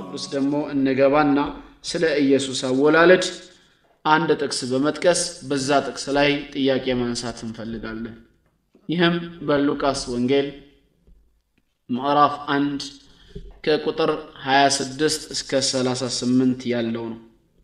ቅዱስ ደግሞ እንገባና ስለ ኢየሱስ አወላለድ አንድ ጥቅስ በመጥቀስ በዛ ጥቅስ ላይ ጥያቄ ማንሳት እንፈልጋለን። ይህም በሉቃስ ወንጌል ምዕራፍ አንድ ከቁጥር 26 እስከ 38 ያለው ነው።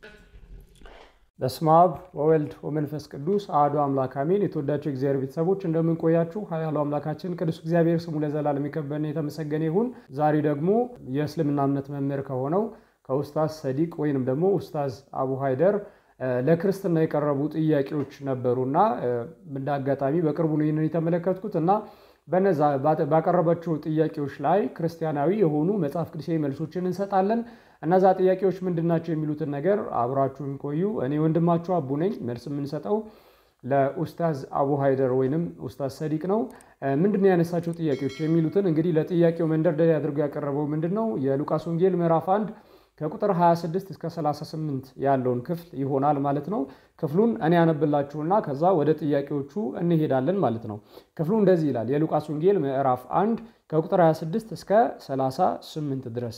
በስመ አብ ወወልድ ወመንፈስ ቅዱስ አሐዱ አምላክ አሜን። የተወዳቸው እግዚአብሔር ቤተሰቦች እንደምን ቆያችሁ? ኃያሉ አምላካችን ቅዱስ እግዚአብሔር ስሙ ለዘላለም የከበረና የተመሰገነ ይሁን። ዛሬ ደግሞ የእስልምና እምነት መምህር ከሆነው ከኡስታዝ ሰዲቅ ወይንም ደግሞ ኡስታዝ አቡ ሃይደር ለክርስትና የቀረቡ ጥያቄዎች ነበሩና እንደ አጋጣሚ በቅርቡ ነው ይህንን የተመለከትኩት እና በነዛ ባቀረባቸው ጥያቄዎች ላይ ክርስቲያናዊ የሆኑ መጽሐፍ ቅዱሳዊ መልሶችን እንሰጣለን። እነዛ ጥያቄዎች ምንድን ናቸው የሚሉትን ነገር አብራችሁን ቆዩ። እኔ ወንድማችሁ አቡ ነኝ። መልስ የምንሰጠው ለኡስታዝ አቡ ሃይደር ወይንም ኡስታዝ ሰዲቅ ነው። ምንድን ነው ያነሳቸው ጥያቄዎች የሚሉትን እንግዲህ ለጥያቄው መንደርደሪያ አድርጎ ያቀረበው ምንድን ነው የሉቃስ ወንጌል ምዕራፍ አንድ ከቁጥር 26 እስከ 38 ያለውን ክፍል ይሆናል ማለት ነው። ክፍሉን እኔ ያነብላችሁና ከዛ ወደ ጥያቄዎቹ እንሄዳለን ማለት ነው። ክፍሉ እንደዚህ ይላል። የሉቃስ ወንጌል ምዕራፍ 1 ከቁጥር 26 እስከ 38 ድረስ።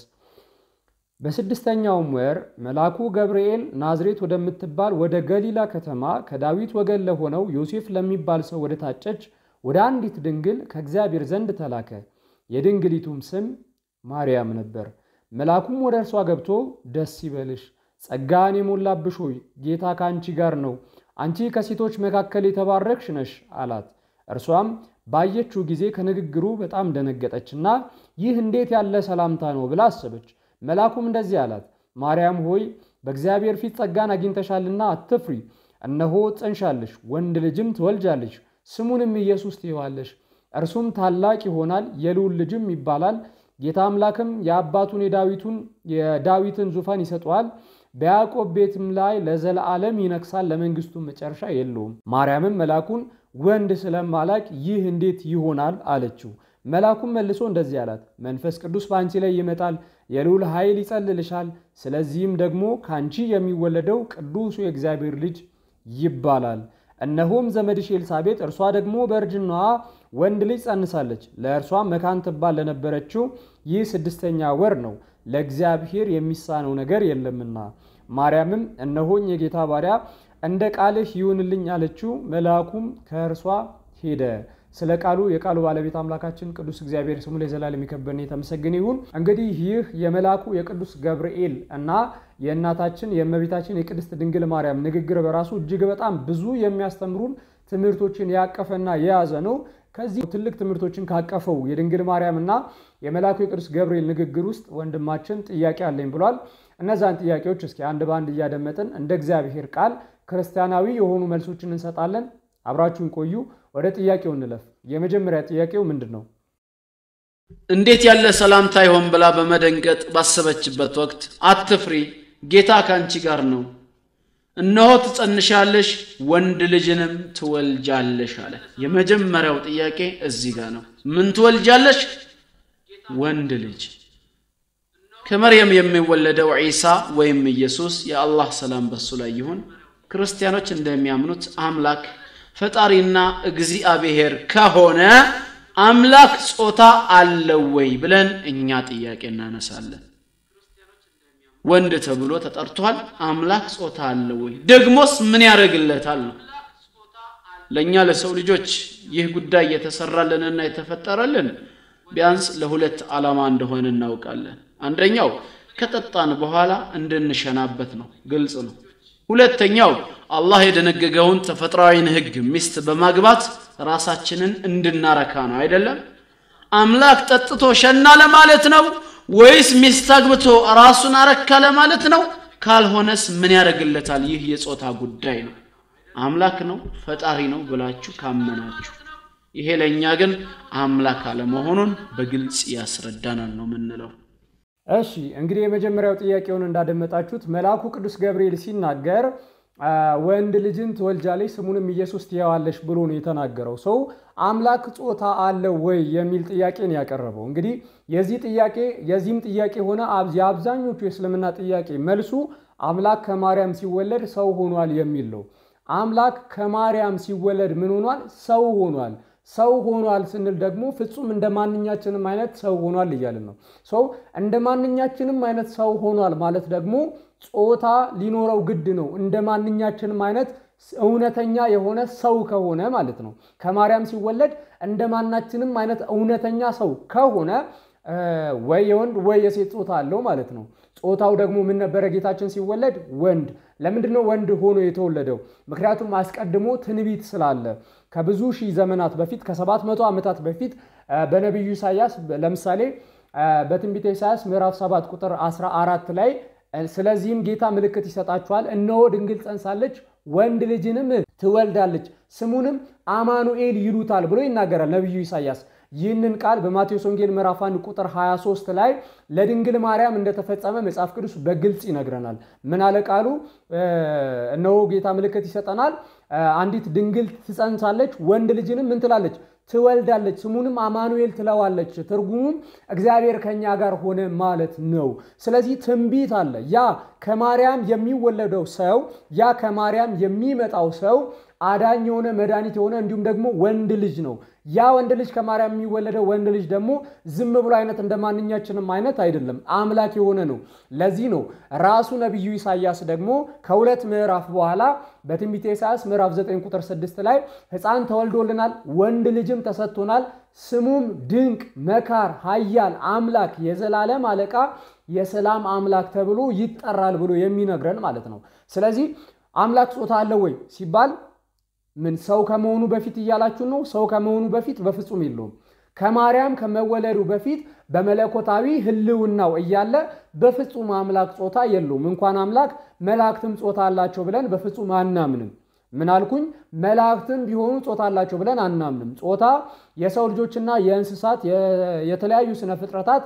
በስድስተኛውም ወር መልአኩ ገብርኤል ናዝሬት ወደምትባል ወደ ገሊላ ከተማ ከዳዊት ወገን ለሆነው ዮሴፍ ለሚባል ሰው ወደ ታጨች ወደ አንዲት ድንግል ከእግዚአብሔር ዘንድ ተላከ። የድንግሊቱም ስም ማርያም ነበር። መልአኩም ወደ እርሷ ገብቶ ደስ ይበልሽ፣ ጸጋን የሞላብሽ ሆይ ጌታ ከአንቺ ጋር ነው፣ አንቺ ከሴቶች መካከል የተባረክሽ ነሽ አላት። እርሷም ባየችው ጊዜ ከንግግሩ በጣም ደነገጠችና ይህ እንዴት ያለ ሰላምታ ነው ብላ አሰበች። መልአኩም እንደዚህ አላት፣ ማርያም ሆይ በእግዚአብሔር ፊት ጸጋን አግኝተሻልና አትፍሪ። እነሆ ትጸንሻለሽ፣ ወንድ ልጅም ትወልጃለሽ፣ ስሙንም ኢየሱስ ትይዋለሽ። እርሱም ታላቅ ይሆናል፣ የልዑል ልጅም ይባላል። ጌታ አምላክም የአባቱን የዳዊቱን የዳዊትን ዙፋን ይሰጠዋል፣ በያዕቆብ ቤትም ላይ ለዘለዓለም ይነግሳል፣ ለመንግስቱም መጨረሻ የለውም። ማርያምም መልአኩን ወንድ ስለማላቅ ይህ እንዴት ይሆናል አለችው። መልአኩም መልሶ እንደዚህ አላት፣ መንፈስ ቅዱስ በአንቺ ላይ ይመጣል፣ የልዑል ኃይል ይጸልልሻል። ስለዚህም ደግሞ ከአንቺ የሚወለደው ቅዱሱ የእግዚአብሔር ልጅ ይባላል። እነሆም ዘመድሽ ኤልሳቤጥ እርሷ ደግሞ በእርጅናዋ ወንድ ልጅ ጸንሳለች። ለእርሷም መካን ትባል ለነበረችው ይህ ስድስተኛ ወር ነው፣ ለእግዚአብሔር የሚሳነው ነገር የለምና። ማርያምም እነሆኝ የጌታ ባሪያ እንደ ቃልህ ይሁንልኝ አለችው። መልአኩም ከእርሷ ሄደ። ስለ ቃሉ የቃሉ ባለቤት አምላካችን ቅዱስ እግዚአብሔር ስሙ ለዘላለም የከበረና የተመሰገነ ይሁን። እንግዲህ ይህ የመልአኩ የቅዱስ ገብርኤል እና የእናታችን የእመቤታችን የቅድስት ድንግል ማርያም ንግግር በራሱ እጅግ በጣም ብዙ የሚያስተምሩን ትምህርቶችን ያቀፈና የያዘ ነው። ከዚህ ትልቅ ትምህርቶችን ካቀፈው የድንግል ማርያም እና የመልአኩ የቅዱስ ገብርኤል ንግግር ውስጥ ወንድማችን ጥያቄ አለኝ ብሏል። እነዛን ጥያቄዎች እስኪ አንድ በአንድ እያደመጥን እንደ እግዚአብሔር ቃል ክርስቲያናዊ የሆኑ መልሶችን እንሰጣለን። አብራችሁን ቆዩ። ወደ ጥያቄው እንለፍ። የመጀመሪያ ጥያቄው ምንድን ነው? እንዴት ያለ ሰላምታ ይሆን ብላ በመደንገጥ ባሰበችበት ወቅት አትፍሪ፣ ጌታ ከአንቺ ጋር ነው፣ እነሆ ትጸንሻለሽ፣ ወንድ ልጅንም ትወልጃለሽ አለ። የመጀመሪያው ጥያቄ እዚህ ጋር ነው። ምን ትወልጃለሽ? ወንድ ልጅ። ከመርየም የሚወለደው ዒሳ ወይም ኢየሱስ የአላህ ሰላም በሱ ላይ ይሁን ክርስቲያኖች እንደሚያምኑት አምላክ ፈጣሪና እግዚአብሔር ከሆነ አምላክ ጾታ አለው ወይ ብለን እኛ ጥያቄ እናነሳለን። ወንድ ተብሎ ተጠርቷል። አምላክ ጾታ አለው ወይ? ደግሞስ ምን ያደርግለታል ነው። ለእኛ ለሰው ልጆች ይህ ጉዳይ የተሰራልንና የተፈጠረልን ቢያንስ ለሁለት ዓላማ እንደሆነ እናውቃለን። አንደኛው ከጠጣን በኋላ እንድንሸናበት ነው፣ ግልጽ ነው። ሁለተኛው አላህ የደነገገውን ተፈጥሯዊን ሕግ ሚስት በማግባት ራሳችንን እንድናረካ ነው። አይደለም? አምላክ ጠጥቶ ሸና ለማለት ነው ወይስ ሚስት አግብቶ ራሱን አረካ ለማለት ነው? ካልሆነስ ምን ያደርግለታል? ይህ የጾታ ጉዳይ ነው። አምላክ ነው ፈጣሪ ነው ብላችሁ ካመናችሁ፣ ይሄ ለእኛ ግን አምላክ አለመሆኑን በግልጽ ያስረዳናል ነው የምንለው። እሺ እንግዲህ የመጀመሪያው ጥያቄውን እንዳደመጣችሁት መልአኩ ቅዱስ ገብርኤል ሲናገር ወንድ ልጅን ትወልጃለሽ ስሙንም ኢየሱስ ትየዋለሽ ብሎ ነው የተናገረው። ሰው አምላክ ጾታ አለው ወይ የሚል ጥያቄን ያቀረበው። እንግዲህ የዚህ ጥያቄ የዚህም ጥያቄ ሆነ የአብዛኞቹ የእስልምና ጥያቄ መልሱ አምላክ ከማርያም ሲወለድ ሰው ሆኗል የሚል ነው። አምላክ ከማርያም ሲወለድ ምን ሆኗል? ሰው ሆኗል። ሰው ሆኗል ስንል ደግሞ ፍጹም እንደ ማንኛችንም አይነት ሰው ሆኗል እያልን ነው። ሰው እንደ ማንኛችንም አይነት ሰው ሆኗል ማለት ደግሞ ጾታ ሊኖረው ግድ ነው። እንደ ማንኛችንም አይነት እውነተኛ የሆነ ሰው ከሆነ ማለት ነው። ከማርያም ሲወለድ እንደ ማናችንም አይነት እውነተኛ ሰው ከሆነ ወይ የወንድ ወይ የሴት ጾታ አለው ማለት ነው። ጾታው ደግሞ ምን ነበረ? ጌታችን ሲወለድ ወንድ። ለምንድን ነው ወንድ ሆኖ የተወለደው? ምክንያቱም አስቀድሞ ትንቢት ስላለ ከብዙ ሺህ ዘመናት በፊት ከሰባት መቶ ዓመታት በፊት በነቢዩ ኢሳያስ ለምሳሌ በትንቢተ ኢሳያስ ምዕራፍ 7 ቁጥር 14 ላይ ስለዚህም ጌታ ምልክት ይሰጣችኋል፣ እነሆ ድንግል ጸንሳለች፣ ወንድ ልጅንም ትወልዳለች፣ ስሙንም አማኑኤል ይሉታል ብሎ ይናገራል ነቢዩ ኢሳያስ። ይህንን ቃል በማቴዎስ ወንጌል ምዕራፍ 1 ቁጥር 23 ላይ ለድንግል ማርያም እንደተፈጸመ መጽሐፍ ቅዱስ በግልጽ ይነግረናል። ምን አለ ቃሉ? እነሆ ጌታ ምልክት ይሰጠናል፣ አንዲት ድንግል ትጸንሳለች፣ ወንድ ልጅንም ምን ትላለች? ትወልዳለች፣ ስሙንም አማኑኤል ትለዋለች። ትርጉሙም እግዚአብሔር ከኛ ጋር ሆነ ማለት ነው። ስለዚህ ትንቢት አለ። ያ ከማርያም የሚወለደው ሰው ያ ከማርያም የሚመጣው ሰው አዳኝ የሆነ መድኃኒት የሆነ እንዲሁም ደግሞ ወንድ ልጅ ነው። ያ ወንድ ልጅ ከማርያም የሚወለደው ወንድ ልጅ ደግሞ ዝም ብሎ አይነት እንደ ማንኛችንም አይነት አይደለም፣ አምላክ የሆነ ነው። ለዚህ ነው ራሱ ነቢዩ ኢሳያስ ደግሞ ከሁለት ምዕራፍ በኋላ በትንቢተ ኢሳያስ ምዕራፍ 9 ቁጥር 6 ላይ ሕፃን ተወልዶልናል፣ ወንድ ልጅም ተሰጥቶናል፣ ስሙም ድንቅ መካር፣ ኃያል አምላክ፣ የዘላለም አለቃ፣ የሰላም አምላክ ተብሎ ይጠራል ብሎ የሚነግረን ማለት ነው። ስለዚህ አምላክ ጾታ አለው ወይ ሲባል ምን ሰው ከመሆኑ በፊት እያላችሁ ነው? ሰው ከመሆኑ በፊት በፍጹም የለውም። ከማርያም ከመወለዱ በፊት በመለኮታዊ ሕልውናው እያለ በፍጹም አምላክ ጾታ የለውም። እንኳን አምላክ መላእክትም ጾታ አላቸው ብለን በፍጹም አናምንም። ምን አልኩኝ? መላእክትም ቢሆኑ ጾታ አላቸው ብለን አናምንም። ጾታ የሰው ልጆችና የእንስሳት የተለያዩ ስነ ፍጥረታት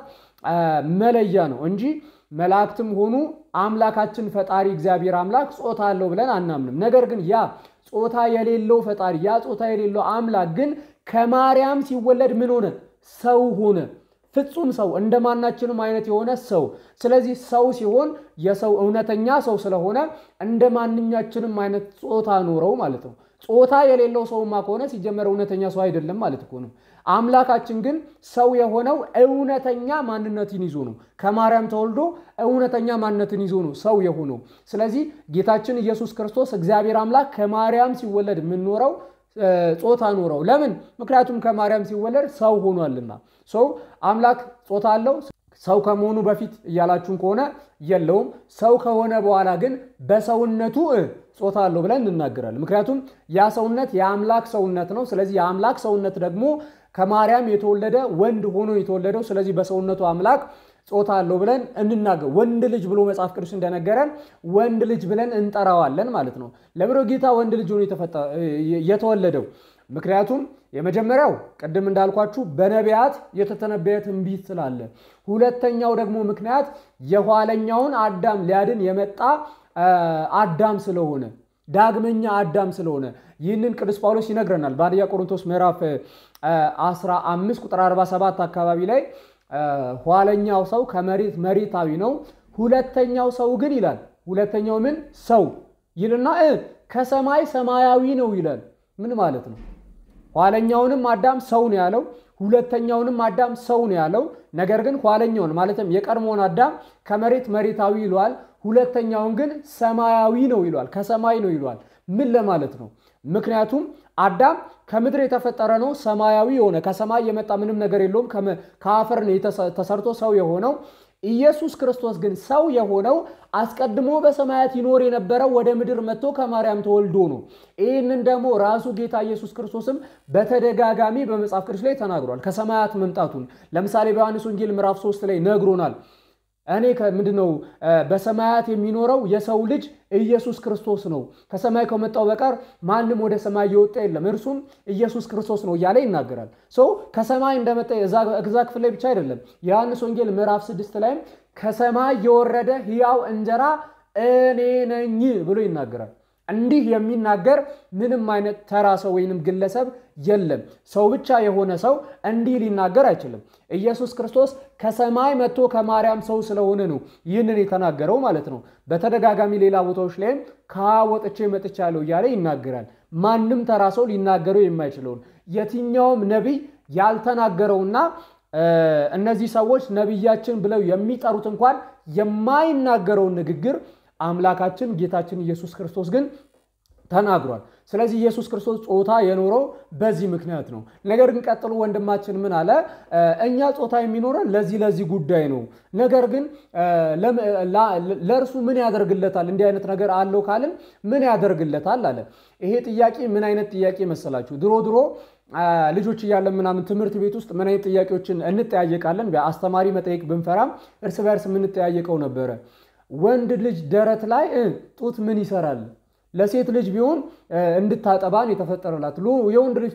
መለያ ነው እንጂ መላእክትም ሆኑ አምላካችን ፈጣሪ እግዚአብሔር አምላክ ጾታ አለው ብለን አናምንም። ነገር ግን ያ ጾታ የሌለው ፈጣሪ ያ ጾታ የሌለው አምላክ ግን ከማርያም ሲወለድ ምን ሆነ? ሰው ሆነ። ፍጹም ሰው እንደ ማናችንም አይነት የሆነ ሰው። ስለዚህ ሰው ሲሆን የሰው እውነተኛ ሰው ስለሆነ እንደ ማንኛችንም አይነት ጾታ ኖረው ማለት ነው። ጾታ የሌለው ሰውማ ከሆነ ሲጀመር እውነተኛ ሰው አይደለም ማለት እኮ ነው። አምላካችን ግን ሰው የሆነው እውነተኛ ማንነትን ይዞ ነው። ከማርያም ተወልዶ እውነተኛ ማንነትን ይዞ ነው ሰው የሆነው። ስለዚህ ጌታችን ኢየሱስ ክርስቶስ እግዚአብሔር አምላክ ከማርያም ሲወለድ የምንኖረው ጾታ ኖረው። ለምን? ምክንያቱም ከማርያም ሲወለድ ሰው ሆኗልና። ሰው አምላክ ጾታ አለው። ሰው ከመሆኑ በፊት እያላችሁን ከሆነ የለውም። ሰው ከሆነ በኋላ ግን በሰውነቱ ጾታ አለው ብለን እንናገራለን። ምክንያቱም ያ ሰውነት የአምላክ ሰውነት ነው። ስለዚህ የአምላክ ሰውነት ደግሞ ከማርያም የተወለደ ወንድ ሆኖ የተወለደው ስለዚህ በሰውነቱ አምላክ ጾታ አለው ብለን እንናገር። ወንድ ልጅ ብሎ መጽሐፍ ቅዱስ እንደነገረን ወንድ ልጅ ብለን እንጠራዋለን ማለት ነው። ለምዶ ጌታ ወንድ ልጅ ሆኖ የተወለደው ምክንያቱም የመጀመሪያው ቅድም እንዳልኳችሁ በነቢያት የተተነበየ ትንቢት ስላለ፣ ሁለተኛው ደግሞ ምክንያት የኋለኛውን አዳም ሊያድን የመጣ አዳም ስለሆነ ዳግመኛ አዳም ስለሆነ ይህንን ቅዱስ ጳውሎስ ይነግረናል በአንደኛ ቆሮንቶስ ምዕራፍ 15 ቁጥር 47 አካባቢ ላይ ኋለኛው ሰው ከመሬት መሬታዊ ነው፣ ሁለተኛው ሰው ግን ይላል ሁለተኛው ምን ሰው ይልና ከሰማይ ሰማያዊ ነው ይላል። ምን ማለት ነው? ኋለኛውንም አዳም ሰው ነው ያለው፣ ሁለተኛውንም አዳም ሰው ነው ያለው። ነገር ግን ኋለኛውን ማለትም የቀድሞውን አዳም ከመሬት መሬታዊ ይለዋል፣ ሁለተኛውን ግን ሰማያዊ ነው ይለዋል፣ ከሰማይ ነው ይለዋል። ምን ለማለት ነው? ምክንያቱም አዳም ከምድር የተፈጠረ ነው፣ ሰማያዊ የሆነ ከሰማይ የመጣ ምንም ነገር የለውም፣ ከአፈር ነው ተሰርቶ ሰው የሆነው። ኢየሱስ ክርስቶስ ግን ሰው የሆነው አስቀድሞ በሰማያት ይኖር የነበረው ወደ ምድር መጥቶ ከማርያም ተወልዶ ነው። ይህንን ደግሞ ራሱ ጌታ ኢየሱስ ክርስቶስም በተደጋጋሚ በመጽሐፍ ቅዱስ ላይ ተናግሯል፣ ከሰማያት መምጣቱን። ለምሳሌ በዮሐንስ ወንጌል ምዕራፍ 3 ላይ ነግሮናል። እኔ ምንድን ነው በሰማያት የሚኖረው የሰው ልጅ ኢየሱስ ክርስቶስ ነው። ከሰማይ ከመጣው በቀር ማንም ወደ ሰማይ የወጣ የለም፣ እርሱም ኢየሱስ ክርስቶስ ነው እያለ ይናገራል። ሰው ከሰማይ እንደመጣ እዛ ክፍል ላይ ብቻ አይደለም። የዮሐንስ ወንጌል ምዕራፍ ስድስት ላይም ከሰማይ የወረደ ሕያው እንጀራ እኔ ነኝ ብሎ ይናገራል። እንዲህ የሚናገር ምንም አይነት ተራ ሰው ወይንም ግለሰብ የለም። ሰው ብቻ የሆነ ሰው እንዲህ ሊናገር አይችልም። ኢየሱስ ክርስቶስ ከሰማይ መጥቶ ከማርያም ሰው ስለሆነ ነው ይህንን የተናገረው ማለት ነው። በተደጋጋሚ ሌላ ቦታዎች ላይም ከወጥቼ መጥቻለሁ እያለ ይናገራል። ማንም ተራ ሰው ሊናገረው የማይችለውን የትኛውም ነቢይ ያልተናገረውና እነዚህ ሰዎች ነቢያችን ብለው የሚጠሩት እንኳን የማይናገረውን ንግግር አምላካችን ጌታችን ኢየሱስ ክርስቶስ ግን ተናግሯል። ስለዚህ ኢየሱስ ክርስቶስ ጾታ የኖረው በዚህ ምክንያት ነው። ነገር ግን ቀጥሎ ወንድማችን ምን አለ? እኛ ጾታ የሚኖረን ለዚህ ለዚህ ጉዳይ ነው። ነገር ግን ለእርሱ ምን ያደርግለታል? እንዲህ አይነት ነገር አለው ካልን ምን ያደርግለታል አለ። ይሄ ጥያቄ ምን አይነት ጥያቄ መሰላችሁ? ድሮ ድሮ ልጆች እያለን ምናምን ትምህርት ቤት ውስጥ ምን አይነት ጥያቄዎችን እንጠያየቃለን? አስተማሪ መጠየቅ ብንፈራም እርስ በርስ የምንጠያየቀው ነበረ። ወንድ ልጅ ደረት ላይ ጡት ምን ይሰራል? ለሴት ልጅ ቢሆን እንድታጠባን የተፈጠረላት የወንድ ልጅ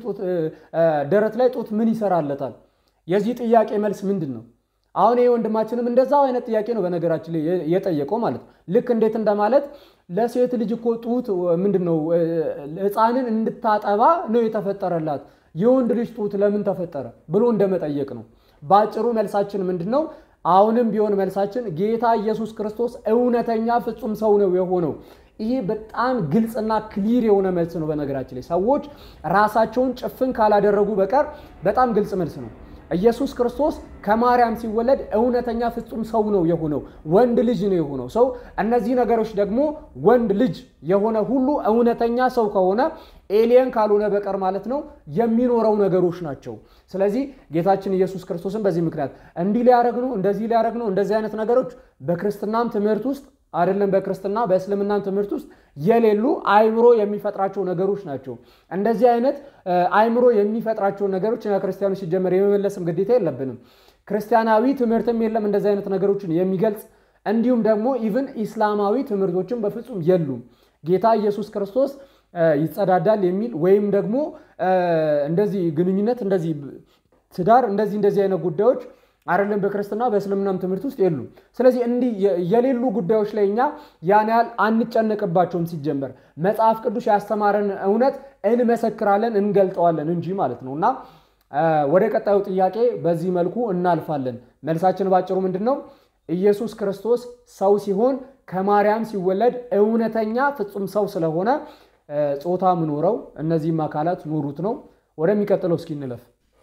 ደረት ላይ ጡት ምን ይሰራለታል? የዚህ ጥያቄ መልስ ምንድን ነው? አሁን ይህ ወንድማችንም እንደዛው አይነት ጥያቄ ነው በነገራችን ላይ የጠየቀው ማለት ነው። ልክ እንዴት እንደማለት ለሴት ልጅ እኮ ጡት ምንድን ነው ሕፃንን እንድታጠባ ነው የተፈጠረላት የወንድ ልጅ ጡት ለምን ተፈጠረ ብሎ እንደመጠየቅ ነው። በአጭሩ መልሳችን ምንድን ነው? አሁንም ቢሆን መልሳችን ጌታ ኢየሱስ ክርስቶስ እውነተኛ ፍጹም ሰው ነው የሆነው። ይሄ በጣም ግልጽና ክሊር የሆነ መልስ ነው። በነገራችን ላይ ሰዎች ራሳቸውን ጭፍን ካላደረጉ በቀር በጣም ግልጽ መልስ ነው። ኢየሱስ ክርስቶስ ከማርያም ሲወለድ እውነተኛ ፍጹም ሰው ነው የሆነው፣ ወንድ ልጅ ነው የሆነው ሰው። እነዚህ ነገሮች ደግሞ ወንድ ልጅ የሆነ ሁሉ እውነተኛ ሰው ከሆነ ኤሊየን ካልሆነ በቀር ማለት ነው የሚኖረው ነገሮች ናቸው። ስለዚህ ጌታችን ኢየሱስ ክርስቶስን በዚህ ምክንያት እንዲህ ሊያደርግ ነው፣ እንደዚህ ሊያደርግ ነው፣ እንደዚህ አይነት ነገሮች በክርስትናም ትምህርት ውስጥ አይደለም በክርስትና በእስልምናም ትምህርት ውስጥ የሌሉ አይምሮ የሚፈጥራቸው ነገሮች ናቸው። እንደዚህ አይነት አይምሮ የሚፈጥራቸው ነገሮች እኛ ክርስቲያኖች ሲጀመር የመመለስም ግዴታ የለብንም። ክርስቲያናዊ ትምህርትም የለም እንደዚህ አይነት ነገሮችን የሚገልጽ እንዲሁም ደግሞ ኢቭን ኢስላማዊ ትምህርቶችን በፍጹም የሉም። ጌታ ኢየሱስ ክርስቶስ ይጸዳዳል የሚል ወይም ደግሞ እንደዚህ ግንኙነት፣ እንደዚህ ትዳር፣ እንደዚህ እንደዚህ አይነት ጉዳዮች አይደለም በክርስትና በእስልምናም ትምህርት ውስጥ የሉም። ስለዚህ እንዲህ የሌሉ ጉዳዮች ላይ እኛ ያን ያህል አንጨነቅባቸውም። ሲጀመር መጽሐፍ ቅዱስ ያስተማረን እውነት እንመሰክራለን፣ እንገልጠዋለን እንጂ ማለት ነው። እና ወደ ቀጣዩ ጥያቄ በዚህ መልኩ እናልፋለን። መልሳችን ባጭሩ ምንድን ነው? ኢየሱስ ክርስቶስ ሰው ሲሆን ከማርያም ሲወለድ እውነተኛ ፍጹም ሰው ስለሆነ ጾታ ምኖረው እነዚህም አካላት ኖሩት ነው። ወደሚቀጥለው እስኪ እንለፍ።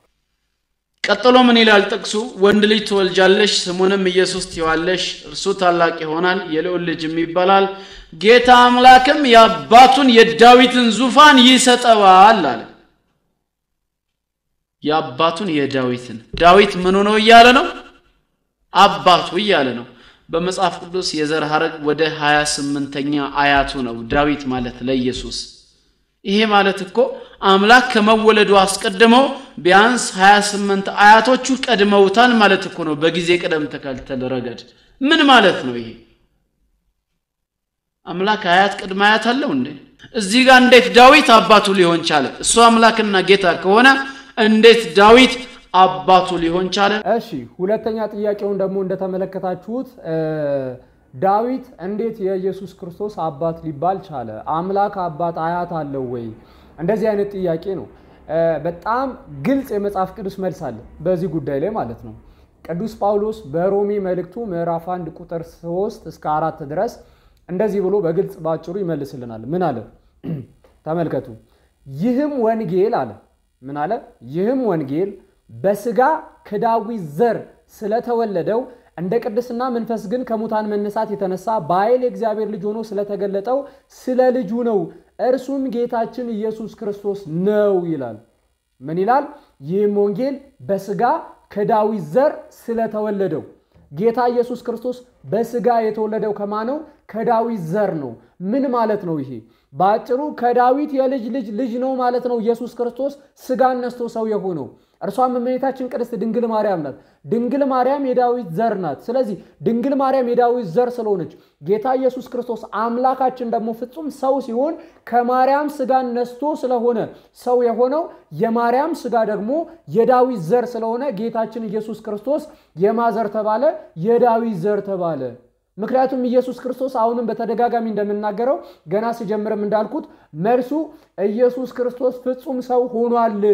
ቀጥሎ ምን ይላል ጥቅሱ? ወንድ ልጅ ትወልጃለሽ፣ ስሙንም ኢየሱስ ትይዋለሽ፣ እርሱ ታላቅ ይሆናል፣ የልዑል ልጅም ይባላል። ጌታ አምላክም የአባቱን የዳዊትን ዙፋን ይሰጠዋል አለ። የአባቱን የዳዊትን ዳዊት ምኑ ነው እያለ ነው? አባቱ እያለ ነው። በመጽሐፍ ቅዱስ የዘር ሐረግ ወደ 28ኛ አያቱ ነው ዳዊት ማለት ለኢየሱስ ይሄ ማለት እኮ አምላክ ከመወለዱ አስቀድሞ ቢያንስ 28 አያቶቹ ቀድመውታል ማለት እኮ ነው። በጊዜ ቅደም ተከተል ረገድ ምን ማለት ነው ይሄ? አምላክ አያት ቅድመ አያት አለው እንዴ? እዚህ ጋር እንዴት ዳዊት አባቱ ሊሆን ቻለ? እሱ አምላክና ጌታ ከሆነ እንዴት ዳዊት አባቱ ሊሆን ቻለ? እሺ፣ ሁለተኛ ጥያቄውን ደግሞ እንደተመለከታችሁት ዳዊት እንዴት የኢየሱስ ክርስቶስ አባት ሊባል ቻለ? አምላክ አባት አያት አለው ወይ? እንደዚህ አይነት ጥያቄ ነው። በጣም ግልጽ የመጽሐፍ ቅዱስ መልስ አለ በዚህ ጉዳይ ላይ ማለት ነው። ቅዱስ ጳውሎስ በሮሜ መልእክቱ ምዕራፍ 1 ቁጥር 3 እስከ አራት ድረስ እንደዚህ ብሎ በግልጽ ባጭሩ ይመልስልናል። ምን አለ? ተመልከቱ። ይህም ወንጌል አለ ምን አለ? ይህም ወንጌል በስጋ ከዳዊት ዘር ስለተወለደው እንደ ቅድስና መንፈስ ግን ከሙታን መነሳት የተነሳ በኃይል የእግዚአብሔር ልጅ ሆኖ ስለተገለጠው ስለ ልጁ ነው። እርሱም ጌታችን ኢየሱስ ክርስቶስ ነው ይላል። ምን ይላል? ይህም ወንጌል በስጋ ከዳዊት ዘር ስለተወለደው ጌታ ኢየሱስ ክርስቶስ በስጋ የተወለደው ከማን ነው? ከዳዊት ዘር ነው። ምን ማለት ነው ይሄ? በአጭሩ ከዳዊት የልጅ ልጅ ልጅ ነው ማለት ነው። ኢየሱስ ክርስቶስ ስጋን ነስቶ ሰው የሆነው እርሷም እመቤታችን ቅድስት ድንግል ማርያም ናት። ድንግል ማርያም የዳዊት ዘር ናት። ስለዚህ ድንግል ማርያም የዳዊት ዘር ስለሆነች ጌታ ኢየሱስ ክርስቶስ አምላካችን ደግሞ ፍጹም ሰው ሲሆን ከማርያም ስጋን ነስቶ ስለሆነ ሰው የሆነው የማርያም ስጋ ደግሞ የዳዊት ዘር ስለሆነ ጌታችን ኢየሱስ ክርስቶስ የማዘር ተባለ? የዳዊት ዘር ተባለ። ምክንያቱም ኢየሱስ ክርስቶስ አሁንም በተደጋጋሚ እንደምናገረው ገና ሲጀምርም እንዳልኩት መልሱ ኢየሱስ ክርስቶስ ፍጹም ሰው ሆኗል።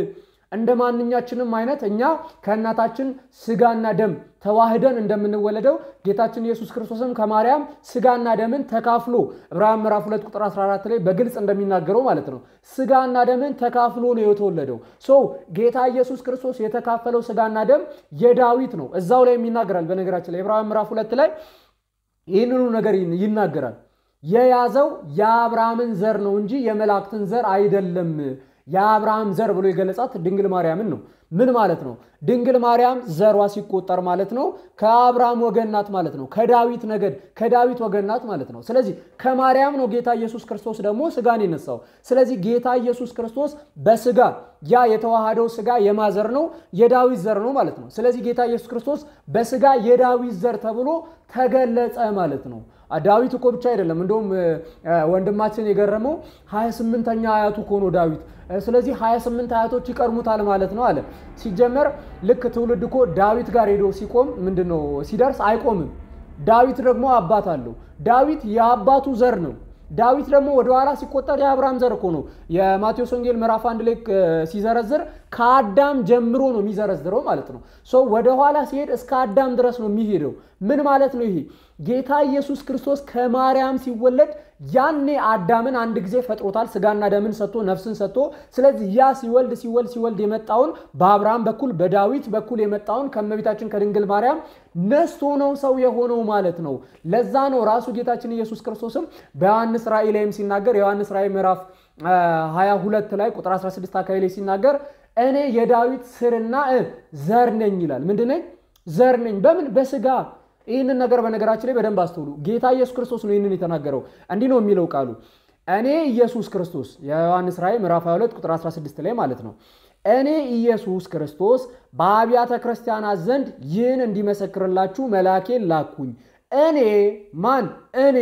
እንደ ማንኛችንም አይነት እኛ ከእናታችን ስጋና ደም ተዋህደን እንደምንወለደው ጌታችን ኢየሱስ ክርስቶስም ከማርያም ስጋና ደምን ተካፍሎ ዕብራውያን ምዕራፍ 2 ቁጥር 14 ላይ በግልጽ እንደሚናገረው ማለት ነው። ስጋና ደምን ተካፍሎ ነው የተወለደው። ሶ ጌታ ኢየሱስ ክርስቶስ የተካፈለው ስጋና ደም የዳዊት ነው። እዛው ላይ ይናገራል። በነገራችን ላይ ዕብራውያን ምዕራፍ 2 ላይ ይህንኑ ነገር ይናገራል። የያዘው የአብርሃምን ዘር ነው እንጂ የመላእክትን ዘር አይደለም። የአብርሃም ዘር ብሎ የገለጻት ድንግል ማርያምን ነው። ምን ማለት ነው? ድንግል ማርያም ዘሯ ሲቆጠር ማለት ነው ከአብርሃም ወገን ናት ማለት ነው። ከዳዊት ነገድ ከዳዊት ወገን ናት ማለት ነው። ስለዚህ ከማርያም ነው ጌታ ኢየሱስ ክርስቶስ ደግሞ ስጋን የነሳው። ስለዚህ ጌታ ኢየሱስ ክርስቶስ በስጋ ያ የተዋሃደው ስጋ የማዘር ነው የዳዊት ዘር ነው ማለት ነው። ስለዚህ ጌታ ኢየሱስ ክርስቶስ በስጋ የዳዊት ዘር ተብሎ ተገለጸ ማለት ነው። ዳዊት እኮ ብቻ አይደለም። እንደውም ወንድማችን የገረመው 28ኛ አያቱ እኮ ነው ዳዊት። ስለዚህ 28 አያቶች ይቀድሙታል ማለት ነው አለ። ሲጀመር ልክ ትውልድ እኮ ዳዊት ጋር ሄዶ ሲቆም ምንድን ነው ሲደርስ አይቆምም። ዳዊት ደግሞ አባት አለው። ዳዊት የአባቱ ዘር ነው። ዳዊት ደግሞ ወደኋላ ሲቆጠር የአብርሃም ዘር እኮ ነው። የማቴዎስ ወንጌል ምዕራፍ አንድ ላይ ሲዘረዝር ከአዳም ጀምሮ ነው የሚዘረዝረው ማለት ነው። ሰው ወደኋላ ሲሄድ እስከ አዳም ድረስ ነው የሚሄደው። ምን ማለት ነው ይሄ? ጌታ ኢየሱስ ክርስቶስ ከማርያም ሲወለድ ያኔ አዳምን አንድ ጊዜ ፈጥሮታል። ስጋና ደምን ሰጥቶ ነፍስን ሰጥቶ። ስለዚህ ያ ሲወልድ ሲወልድ ሲወልድ የመጣውን በአብርሃም በኩል በዳዊት በኩል የመጣውን ከእመቤታችን ከድንግል ማርያም ነስቶ ነው ሰው የሆነው ማለት ነው። ለዛ ነው ራሱ ጌታችን ኢየሱስ ክርስቶስም በዮሐንስ ራእይ ላይም ሲናገር የዮሐንስ ራእይ ምዕራፍ 22 ላይ ቁጥር 16 አካባቢ ላይ ሲናገር እኔ የዳዊት ስርና ዘር ነኝ ይላል። ምንድን ነኝ? ዘር ነኝ። በምን? በስጋ ይህንን ነገር በነገራችን ላይ በደንብ አስተውሉ። ጌታ ኢየሱስ ክርስቶስ ነው ይህንን የተናገረው። እንዲህ ነው የሚለው ቃሉ እኔ ኢየሱስ ክርስቶስ የዮሐንስ ራእይ ምዕራፍ 22 ቁጥር 16 ላይ ማለት ነው። እኔ ኢየሱስ ክርስቶስ በአብያተ ክርስቲያናት ዘንድ ይህን እንዲመሰክርላችሁ መልአኬን ላኩኝ። እኔ ማን? እኔ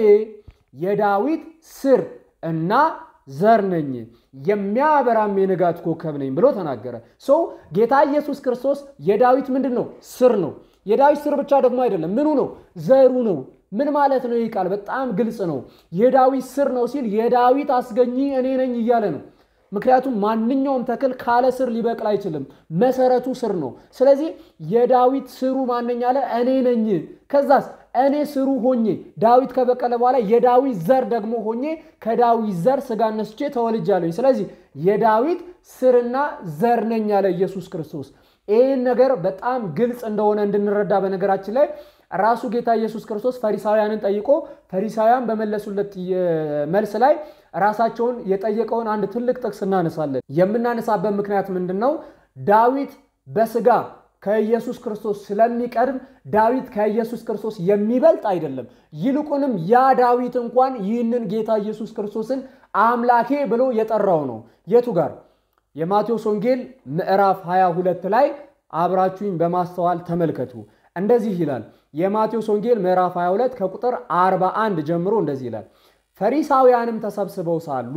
የዳዊት ስር እና ዘር ነኝ የሚያበራም የንጋት ኮከብ ነኝ ብሎ ተናገረ። ሰው ጌታ ኢየሱስ ክርስቶስ የዳዊት ምንድን ነው? ስር ነው። የዳዊት ስር ብቻ ደግሞ አይደለም። ምኑ ነው? ዘሩ ነው። ምን ማለት ነው? ይህ ቃል በጣም ግልጽ ነው። የዳዊት ስር ነው ሲል የዳዊት አስገኚ እኔ ነኝ እያለ ነው። ምክንያቱም ማንኛውም ተክል ካለ ስር ሊበቅል አይችልም። መሰረቱ ስር ነው። ስለዚህ የዳዊት ስሩ ማነኝ አለ? እኔ ነኝ። ከዛስ እኔ ስሩ ሆኜ ዳዊት ከበቀለ በኋላ የዳዊት ዘር ደግሞ ሆኜ ከዳዊት ዘር ስጋ ነስቼ ተወልጃለሁ። ስለዚህ የዳዊት ስርና ዘር ነኝ አለ ኢየሱስ ክርስቶስ። ይህን ነገር በጣም ግልጽ እንደሆነ እንድንረዳ በነገራችን ላይ ራሱ ጌታ ኢየሱስ ክርስቶስ ፈሪሳውያንን ጠይቆ ፈሪሳውያን በመለሱለት መልስ ላይ ራሳቸውን የጠየቀውን አንድ ትልቅ ጥቅስ እናነሳለን። የምናነሳበት ምክንያት ምንድን ነው? ዳዊት በስጋ ከኢየሱስ ክርስቶስ ስለሚቀድም ዳዊት ከኢየሱስ ክርስቶስ የሚበልጥ አይደለም። ይልቁንም ያ ዳዊት እንኳን ይህንን ጌታ ኢየሱስ ክርስቶስን አምላኬ ብሎ የጠራው ነው። የቱ ጋር? የማቴዎስ ወንጌል ምዕራፍ 22 ላይ አብራችሁኝ በማስተዋል ተመልከቱ። እንደዚህ ይላል። የማቴዎስ ወንጌል ምዕራፍ 22 ከቁጥር 41 ጀምሮ እንደዚህ ይላል። ፈሪሳውያንም ተሰብስበው ሳሉ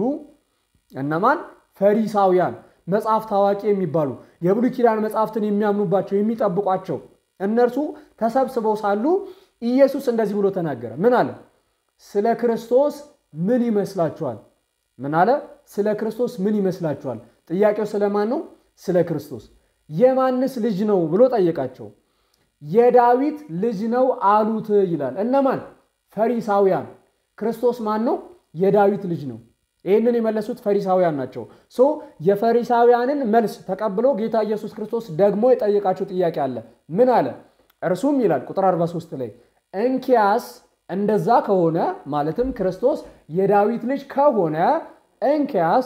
እነማን? ፈሪሳውያን መጽሐፍ ታዋቂ የሚባሉ የብሉይ ኪዳን መጽሐፍትን የሚያምኑባቸው የሚጠብቋቸው እነርሱ ተሰብስበው ሳሉ ኢየሱስ እንደዚህ ብሎ ተናገረ። ምን አለ? ስለ ክርስቶስ ምን ይመስላችኋል? ምን አለ? ስለ ክርስቶስ ምን ይመስላችኋል? ጥያቄው ስለማን ነው? ስለ ክርስቶስ። የማንስ ልጅ ነው ብሎ ጠየቃቸው። የዳዊት ልጅ ነው አሉት ይላል። እነማን? ፈሪሳውያን። ክርስቶስ ማን ነው? የዳዊት ልጅ ነው። ይህንን የመለሱት ፈሪሳውያን ናቸው። ሶ የፈሪሳውያንን መልስ ተቀብሎ ጌታ ኢየሱስ ክርስቶስ ደግሞ የጠየቃቸው ጥያቄ አለ። ምን አለ? እርሱም ይላል ቁጥር 43 ላይ እንኪያስ እንደዛ ከሆነ ማለትም ክርስቶስ የዳዊት ልጅ ከሆነ እንኪያስ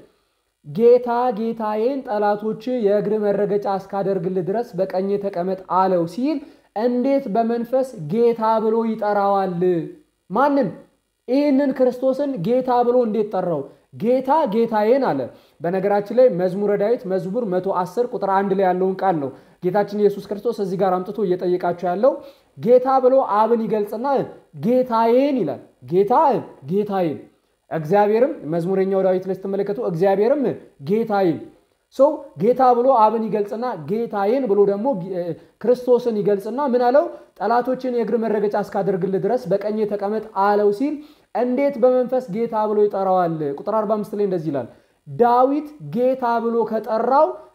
ጌታ ጌታዬን ጠላቶች የእግር መረገጫ እስካደርግልህ ድረስ በቀኜ ተቀመጥ አለው ሲል እንዴት በመንፈስ ጌታ ብሎ ይጠራዋል? ማንን? ይህንን ክርስቶስን ጌታ ብሎ እንዴት ጠራው? ጌታ ጌታዬን አለ። በነገራችን ላይ መዝሙረ ዳዊት መዝሙር 110 ቁጥር አንድ ላይ ያለውን ቃል ነው ጌታችን ኢየሱስ ክርስቶስ እዚህ ጋር አምጥቶ እየጠየቃቸው ያለው። ጌታ ብሎ አብን ይገልጽና ጌታዬን ይላል። ጌታ ጌታዬን እግዚአብሔርም መዝሙረኛው ዳዊት ላይ ስትመለከቱ እግዚአብሔርም ጌታዬን ሰው ጌታ ብሎ አብን ይገልጽና ጌታዬን ብሎ ደግሞ ክርስቶስን ይገልጽና ምን አለው? ጠላቶችን የእግር መረገጫ እስካደርግልህ ድረስ በቀኜ ተቀመጥ አለው ሲል እንዴት በመንፈስ ጌታ ብሎ ይጠራዋል? ቁጥር 45 ላይ እንደዚህ ይላል፣ ዳዊት ጌታ ብሎ ከጠራው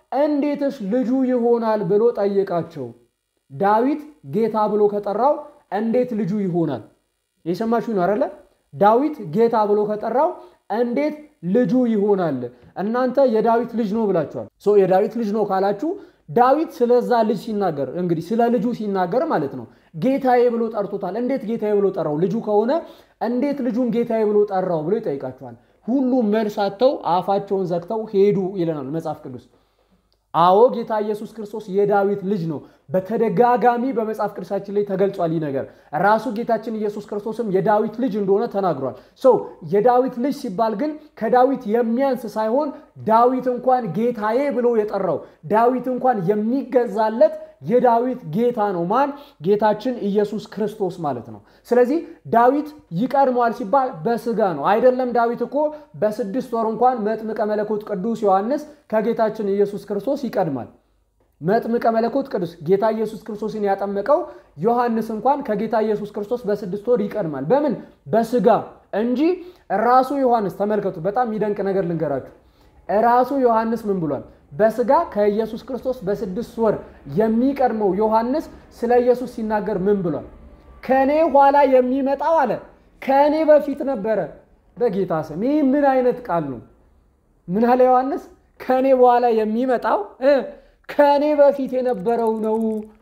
እንዴትስ ልጁ ይሆናል ብሎ ጠየቃቸው። ዳዊት ጌታ ብሎ ከጠራው እንዴት ልጁ ይሆናል? የሰማችሁ ነው አይደለ? ዳዊት ጌታ ብሎ ከጠራው እንዴት ልጁ ይሆናል? እናንተ የዳዊት ልጅ ነው ብላችኋል። ሶ የዳዊት ልጅ ነው ካላችሁ ዳዊት ስለዛ ልጅ ሲናገር እንግዲህ ስለ ልጁ ሲናገር ማለት ነው ጌታዬ ብሎ ጠርቶታል። እንዴት ጌታዬ ብሎ ጠራው? ልጁ ከሆነ እንዴት ልጁን ጌታዬ ብሎ ጠራው ብሎ ይጠይቃቸዋል። ሁሉም መልስ አጥተው አፋቸውን ዘግተው ሄዱ ይለናል መጽሐፍ ቅዱስ። አዎ ጌታ ኢየሱስ ክርስቶስ የዳዊት ልጅ ነው። በተደጋጋሚ በመጽሐፍ ቅዱሳችን ላይ ተገልጿል። ይህ ነገር ራሱ ጌታችን ኢየሱስ ክርስቶስም የዳዊት ልጅ እንደሆነ ተናግሯል። ሰው የዳዊት ልጅ ሲባል ግን ከዳዊት የሚያንስ ሳይሆን ዳዊት እንኳን ጌታዬ ብሎ የጠራው ዳዊት እንኳን የሚገዛለት የዳዊት ጌታ ነው። ማን? ጌታችን ኢየሱስ ክርስቶስ ማለት ነው። ስለዚህ ዳዊት ይቀድመዋል ሲባል በስጋ ነው አይደለም። ዳዊት እኮ በስድስት ወር እንኳን መጥምቀ መለኮት ቅዱስ ዮሐንስ ከጌታችን ኢየሱስ ክርስቶስ ይቀድማል። መጥምቀ መለኮት ቅዱስ ጌታ ኢየሱስ ክርስቶስን ያጠመቀው ዮሐንስ እንኳን ከጌታ ኢየሱስ ክርስቶስ በስድስት ወር ይቀድማል። በምን? በስጋ እንጂ ራሱ ዮሐንስ ተመልከቱ። በጣም የሚደንቅ ነገር ልንገራችሁ። ራሱ ዮሐንስ ምን ብሏል? በስጋ ከኢየሱስ ክርስቶስ በስድስት ወር የሚቀድመው ዮሐንስ ስለ ኢየሱስ ሲናገር ምን ብሏል? ከእኔ ኋላ የሚመጣው አለ ከእኔ በፊት ነበረ። በጌታ ስም ይህ ምን አይነት ቃል ነው? ምን አለ ዮሐንስ? ከእኔ በኋላ የሚመጣው ከእኔ በፊት የነበረው ነው።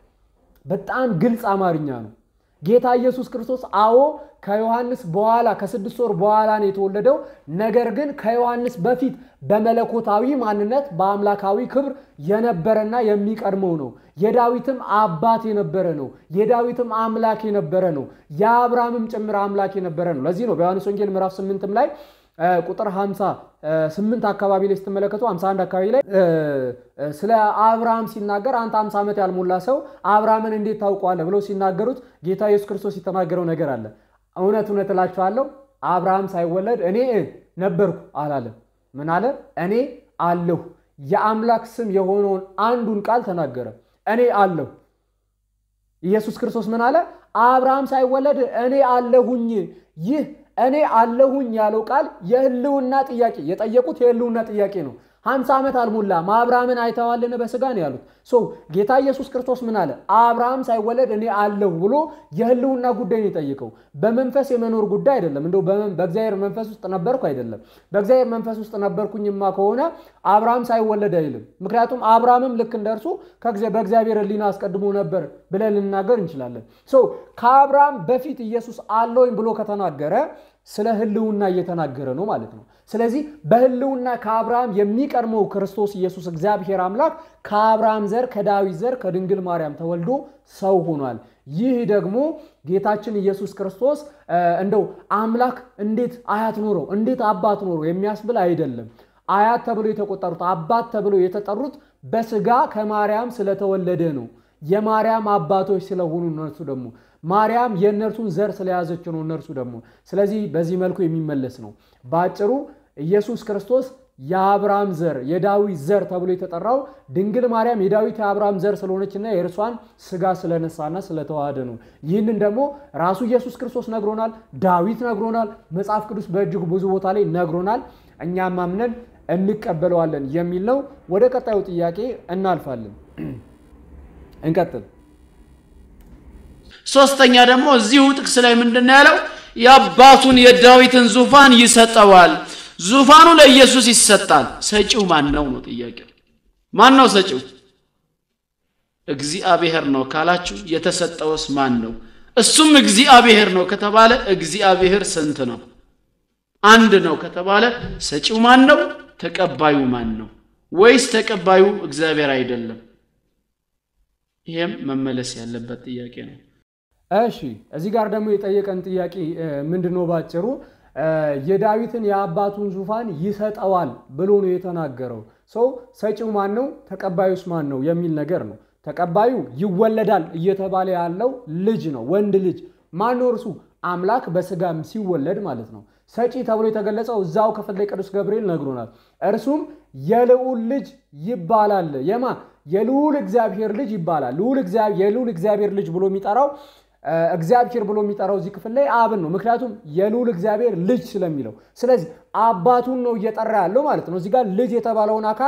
በጣም ግልጽ አማርኛ ነው። ጌታ ኢየሱስ ክርስቶስ አዎ ከዮሐንስ በኋላ ከስድስት ወር በኋላ ነው የተወለደው። ነገር ግን ከዮሐንስ በፊት በመለኮታዊ ማንነት በአምላካዊ ክብር የነበረና የሚቀድመው ነው። የዳዊትም አባት የነበረ ነው። የዳዊትም አምላክ የነበረ ነው። የአብርሃምም ጭምር አምላክ የነበረ ነው። ለዚህ ነው በዮሐንስ ወንጌል ምዕራፍ ስምንትም ላይ ቁጥር 58 አካባቢ ላይ ስትመለከቱ 51 አካባቢ ላይ ስለ አብርሃም ሲናገር አንተ 50 ዓመት ያልሞላ ሰው አብርሃምን እንዴት ታውቀዋለህ ብለው ሲናገሩት ጌታ ኢየሱስ ክርስቶስ የተናገረው ነገር አለ። እውነት እውነት እላችኋለሁ አብርሃም ሳይወለድ እኔ ነበርኩ አላለም። ምን አለ? እኔ አለሁ። የአምላክ ስም የሆነውን አንዱን ቃል ተናገረ። እኔ አለሁ። ኢየሱስ ክርስቶስ ምን አለ? አብርሃም ሳይወለድ እኔ አለሁኝ። ይህ እኔ አለሁኝ ያለው ቃል የህልውና ጥያቄ የጠየቁት የህልውና ጥያቄ ነው። ሀምሳ ዓመት አልሞላም አብርሃምን አይተዋልን በስጋ ነው ያሉት። ሶ ጌታ ኢየሱስ ክርስቶስ ምን አለ? አብርሃም ሳይወለድ እኔ አለሁ ብሎ የህልውና ጉዳይ ነው የጠየቀው። በመንፈስ የመኖር ጉዳይ አይደለም። እንደው በእግዚአብሔር መንፈስ ውስጥ ነበርኩ አይደለም። በእግዚአብሔር መንፈስ ውስጥ ነበርኩኝማ ከሆነ አብርሃም ሳይወለድ አይልም። ምክንያቱም አብርሃምም ልክ እንደርሱ በእግዚአብሔር ሕሊና አስቀድሞ ነበር ብለን ልናገር እንችላለን። ሶ ከአብርሃም በፊት ኢየሱስ አለውኝ ብሎ ከተናገረ ስለ ህልውና እየተናገረ ነው ማለት ነው። ስለዚህ በህልውና ከአብርሃም የሚቀድመው ክርስቶስ ኢየሱስ እግዚአብሔር አምላክ ከአብርሃም ዘር ከዳዊት ዘር ከድንግል ማርያም ተወልዶ ሰው ሆኗል። ይህ ደግሞ ጌታችን ኢየሱስ ክርስቶስ እንደው አምላክ እንዴት አያት ኖረው እንዴት አባት ኖረው የሚያስብል አይደለም። አያት ተብሎ የተቆጠሩት አባት ተብሎ የተጠሩት በስጋ ከማርያም ስለተወለደ ነው። የማርያም አባቶች ስለሆኑ እነርሱ ደግሞ ማርያም የእነርሱን ዘር ስለያዘች ነው እነርሱ ደግሞ። ስለዚህ በዚህ መልኩ የሚመለስ ነው። በአጭሩ ኢየሱስ ክርስቶስ የአብርሃም ዘር የዳዊት ዘር ተብሎ የተጠራው ድንግል ማርያም የዳዊት የአብርሃም ዘር ስለሆነችና የእርሷን ስጋ ስለነሳና ስለተዋሃደ ነው። ይህንን ደግሞ ራሱ ኢየሱስ ክርስቶስ ነግሮናል፣ ዳዊት ነግሮናል፣ መጽሐፍ ቅዱስ በእጅጉ ብዙ ቦታ ላይ ነግሮናል። እኛም አምነን እንቀበለዋለን የሚል ነው። ወደ ቀጣዩ ጥያቄ እናልፋለን። እንቀጥል። ሶስተኛ ደግሞ እዚሁ ጥቅስ ላይ ምንድን ነው ያለው? የአባቱን የዳዊትን ዙፋን ይሰጠዋል። ዙፋኑ ለኢየሱስ ይሰጣል። ሰጪው ማን ነው ነው ጥያቄው። ማን ነው ሰጪው? እግዚአብሔር ነው ካላችሁ የተሰጠውስ ማን ነው? እሱም እግዚአብሔር ነው ከተባለ እግዚአብሔር ስንት ነው? አንድ ነው ከተባለ ሰጪው ማን ነው? ተቀባዩ ማን ነው? ወይስ ተቀባዩ እግዚአብሔር አይደለም? ይሄም መመለስ ያለበት ጥያቄ ነው። እሺ እዚህ ጋር ደግሞ የጠየቀን ጥያቄ ምንድን ነው? ባጭሩ የዳዊትን የአባቱን ዙፋን ይሰጠዋል ብሎ ነው የተናገረው። ሰው ሰጪው ማን ነው? ተቀባዩስ ማን ነው የሚል ነገር ነው። ተቀባዩ ይወለዳል እየተባለ ያለው ልጅ ነው፣ ወንድ ልጅ ማን ነው? እርሱ አምላክ በስጋም ሲወለድ ማለት ነው። ሰጪ ተብሎ የተገለጸው እዛው ክፍል ላይ ቅዱስ ገብርኤል ነግሮናል። እርሱም የልዑል ልጅ ይባላል። የማ የልዑል እግዚአብሔር ልጅ ይባላል። የልዑል እግዚአብሔር ልጅ ብሎ የሚጠራው እግዚአብሔር ብሎ የሚጠራው እዚህ ክፍል ላይ አብን ነው። ምክንያቱም የልዑል እግዚአብሔር ልጅ ስለሚለው፣ ስለዚህ አባቱን ነው እየጠራ ያለው ማለት ነው። እዚህ ጋር ልጅ የተባለውን አካል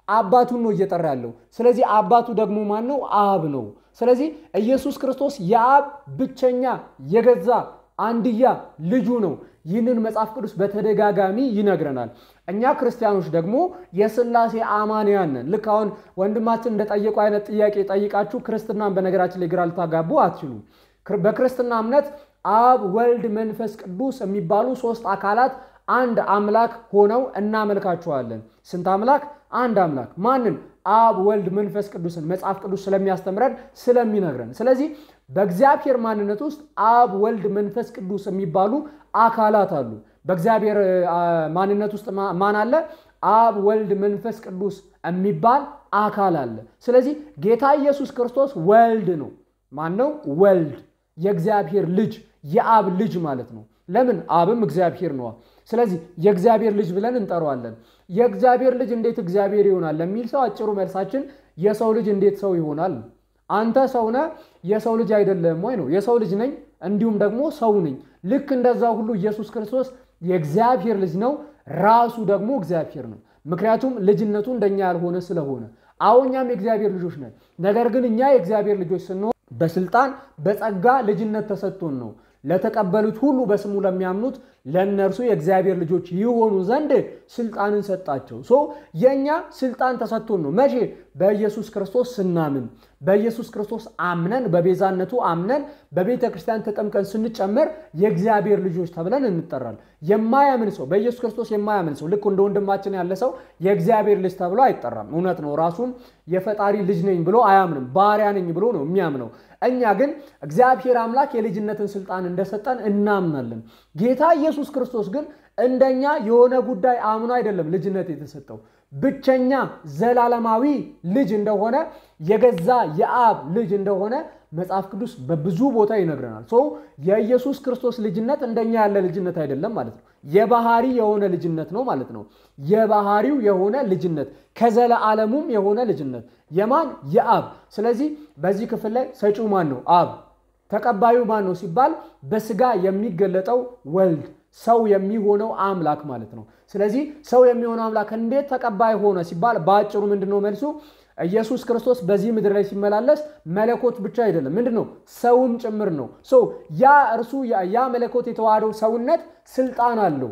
አባቱን ነው እየጠራ ያለው። ስለዚህ አባቱ ደግሞ ማን ነው? አብ ነው። ስለዚህ ኢየሱስ ክርስቶስ የአብ ብቸኛ የገዛ አንድያ ልጁ ነው። ይህንን መጽሐፍ ቅዱስ በተደጋጋሚ ይነግረናል። እኛ ክርስቲያኖች ደግሞ የሥላሴ አማንያን ነን። ልክ አሁን ወንድማችን እንደጠየቁ አይነት ጥያቄ ጠይቃችሁ ክርስትናን በነገራችን ላይ ግራ ልታጋቡ አትችሉም። በክርስትና እምነት አብ፣ ወልድ፣ መንፈስ ቅዱስ የሚባሉ ሶስት አካላት አንድ አምላክ ሆነው እናመልካቸዋለን። ስንት አምላክ? አንድ አምላክ። ማንን? አብ፣ ወልድ፣ መንፈስ ቅዱስን መጽሐፍ ቅዱስ ስለሚያስተምረን ስለሚነግረን። ስለዚህ በእግዚአብሔር ማንነት ውስጥ አብ፣ ወልድ፣ መንፈስ ቅዱስ የሚባሉ አካላት አሉ። በእግዚአብሔር ማንነት ውስጥ ማን አለ? አብ፣ ወልድ፣ መንፈስ ቅዱስ የሚባል አካል አለ። ስለዚህ ጌታ ኢየሱስ ክርስቶስ ወልድ ነው። ማን ነው? ወልድ የእግዚአብሔር ልጅ የአብ ልጅ ማለት ነው። ለምን? አብም እግዚአብሔር ነዋ። ስለዚህ የእግዚአብሔር ልጅ ብለን እንጠራዋለን። የእግዚአብሔር ልጅ እንዴት እግዚአብሔር ይሆናል ለሚል ሰው አጭሩ መልሳችን የሰው ልጅ እንዴት ሰው ይሆናል? አንተ ሰው ነህ፣ የሰው ልጅ አይደለም ወይ ነው። የሰው ልጅ ነኝ፣ እንዲሁም ደግሞ ሰው ነኝ። ልክ እንደዛ ሁሉ ኢየሱስ ክርስቶስ የእግዚአብሔር ልጅ ነው፣ ራሱ ደግሞ እግዚአብሔር ነው። ምክንያቱም ልጅነቱ እንደኛ ያልሆነ ስለሆነ። አዎ እኛም የእግዚአብሔር ልጆች ነን። ነገር ግን እኛ የእግዚአብሔር ልጆች ስንሆን በስልጣን በጸጋ ልጅነት ተሰጥቶን ነው። ለተቀበሉት ሁሉ በስሙ ለሚያምኑት ለእነርሱ የእግዚአብሔር ልጆች ይሆኑ ዘንድ ስልጣንን ሰጣቸው። ሶ የእኛ ስልጣን ተሰጥቶን ነው። መቼ? በኢየሱስ ክርስቶስ ስናምን፣ በኢየሱስ ክርስቶስ አምነን፣ በቤዛነቱ አምነን፣ በቤተ ክርስቲያን ተጠምቀን ስንጨመር የእግዚአብሔር ልጆች ተብለን እንጠራል። የማያምን ሰው በኢየሱስ ክርስቶስ የማያምን ሰው ልክ እንደ ወንድማችን ያለ ሰው የእግዚአብሔር ልጅ ተብሎ አይጠራም። እውነት ነው። ራሱን የፈጣሪ ልጅ ነኝ ብሎ አያምንም። ባሪያ ነኝ ብሎ ነው የሚያምነው። እኛ ግን እግዚአብሔር አምላክ የልጅነትን ስልጣን እንደሰጠን እናምናለን። ጌታ ኢየሱስ ክርስቶስ ግን እንደኛ የሆነ ጉዳይ አምኖ አይደለም ልጅነት የተሰጠው ብቸኛ ዘላለማዊ ልጅ እንደሆነ የገዛ የአብ ልጅ እንደሆነ መጽሐፍ ቅዱስ በብዙ ቦታ ይነግረናል። ሶ የኢየሱስ ክርስቶስ ልጅነት እንደኛ ያለ ልጅነት አይደለም ማለት ነው። የባህሪ የሆነ ልጅነት ነው ማለት ነው። የባህሪው የሆነ ልጅነት ከዘለዓለሙም የሆነ ልጅነት የማን የአብ። ስለዚህ በዚህ ክፍል ላይ ሰጪው ማን ነው? አብ። ተቀባዩ ማን ነው ሲባል በስጋ የሚገለጠው ወልድ ሰው የሚሆነው አምላክ ማለት ነው። ስለዚህ ሰው የሚሆነው አምላክ እንዴት ተቀባይ ሆነ ሲባል በአጭሩ ምንድን ነው መልሱ? ኢየሱስ ክርስቶስ በዚህ ምድር ላይ ሲመላለስ መለኮት ብቻ አይደለም፣ ምንድን ነው ሰውም ጭምር ነው። ያ እርሱ ያ መለኮት የተዋሃደው ሰውነት ስልጣን አለው።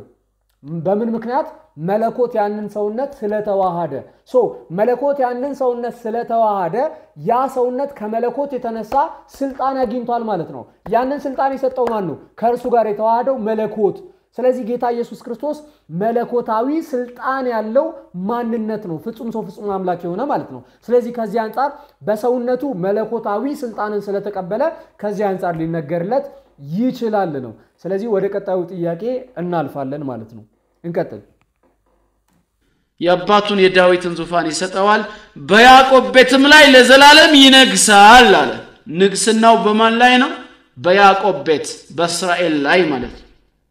በምን ምክንያት? መለኮት ያንን ሰውነት ስለተዋሃደ። ሶ መለኮት ያንን ሰውነት ስለተዋሃደ ያ ሰውነት ከመለኮት የተነሳ ስልጣን አግኝቷል ማለት ነው። ያንን ስልጣን የሰጠው ማን ነው? ከእርሱ ጋር የተዋሃደው መለኮት። ስለዚህ ጌታ ኢየሱስ ክርስቶስ መለኮታዊ ስልጣን ያለው ማንነት ነው። ፍጹም ሰው ፍጹም አምላክ የሆነ ማለት ነው። ስለዚህ ከዚህ አንጻር በሰውነቱ መለኮታዊ ስልጣንን ስለተቀበለ ከዚህ አንጻር ሊነገርለት ይችላል ነው። ስለዚህ ወደ ቀጣዩ ጥያቄ እናልፋለን ማለት ነው። እንቀጥል። የአባቱን የዳዊትን ዙፋን ይሰጠዋል፣ በያዕቆብ ቤትም ላይ ለዘላለም ይነግሳል አለ። ንግስናው በማን ላይ ነው? በያዕቆብ ቤት በእስራኤል ላይ ማለት ነው።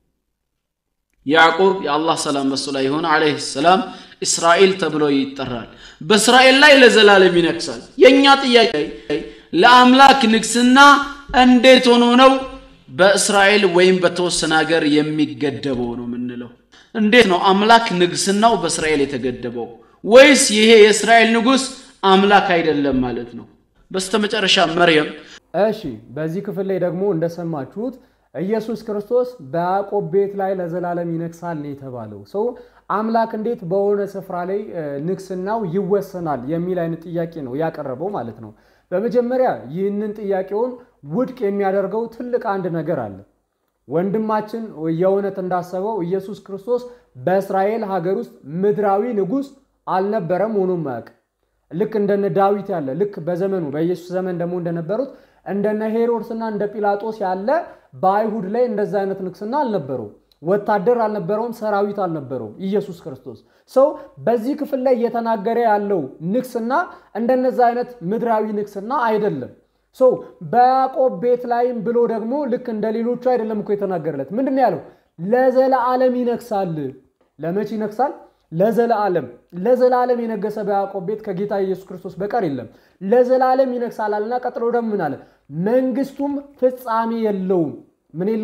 ያዕቆብ የአላህ ሰላም በሱ ላይ ይሁን ዓለይሂ ሰላም እስራኤል ተብሎ ይጠራል። በእስራኤል ላይ ለዘላለም ይነግሳል። የእኛ ጥያቄ ለአምላክ ንግስና እንዴት ሆኖ ነው በእስራኤል ወይም በተወሰነ ሀገር የሚገደበው ነው የምንለው? እንዴት ነው አምላክ ንግስናው በእስራኤል የተገደበው? ወይስ ይሄ የእስራኤል ንጉሥ አምላክ አይደለም ማለት ነው? በስተመጨረሻ መርየም እሺ፣ በዚህ ክፍል ላይ ደግሞ እንደሰማችሁት ኢየሱስ ክርስቶስ በያዕቆብ ቤት ላይ ለዘላለም ይነግሳል ነው የተባለው። ሰው አምላክ እንዴት በሆነ ስፍራ ላይ ንግስናው ይወሰናል የሚል አይነት ጥያቄ ነው ያቀረበው ማለት ነው። በመጀመሪያ ይህንን ጥያቄውን ውድቅ የሚያደርገው ትልቅ አንድ ነገር አለ። ወንድማችን የእውነት እንዳሰበው ኢየሱስ ክርስቶስ በእስራኤል ሀገር ውስጥ ምድራዊ ንጉሥ አልነበረም፣ ሆኖም አያውቅም። ልክ እንደነ ዳዊት ያለ ልክ በዘመኑ በኢየሱስ ዘመን ደግሞ እንደነበሩት እንደነ ሄሮድስና እንደ ጲላጦስ ያለ በአይሁድ ላይ እንደዛ አይነት ንግስና አልነበረው። ወታደር አልነበረውም፣ ሰራዊት አልነበረውም ኢየሱስ ክርስቶስ። ሰው በዚህ ክፍል ላይ እየተናገረ ያለው ንግስና እንደነዛ አይነት ምድራዊ ንግስና አይደለም። ሰው በያዕቆብ ቤት ላይም ብሎ ደግሞ ልክ እንደ ሌሎቹ አይደለም እኮ የተናገረለት። ምንድን ነው ያለው? ለዘለዓለም ይነግሳል። ለመቼ ይነግሳል? ለዘለዓለም። ለዘላለም የነገሰ በያዕቆብ ቤት ከጌታ ኢየሱስ ክርስቶስ በቀር የለም። ለዘላለም ይነግሳል አለና ቀጥሎ ደግሞ ምን አለ? መንግስቱም ፍጻሜ የለውም። ምን የለውም?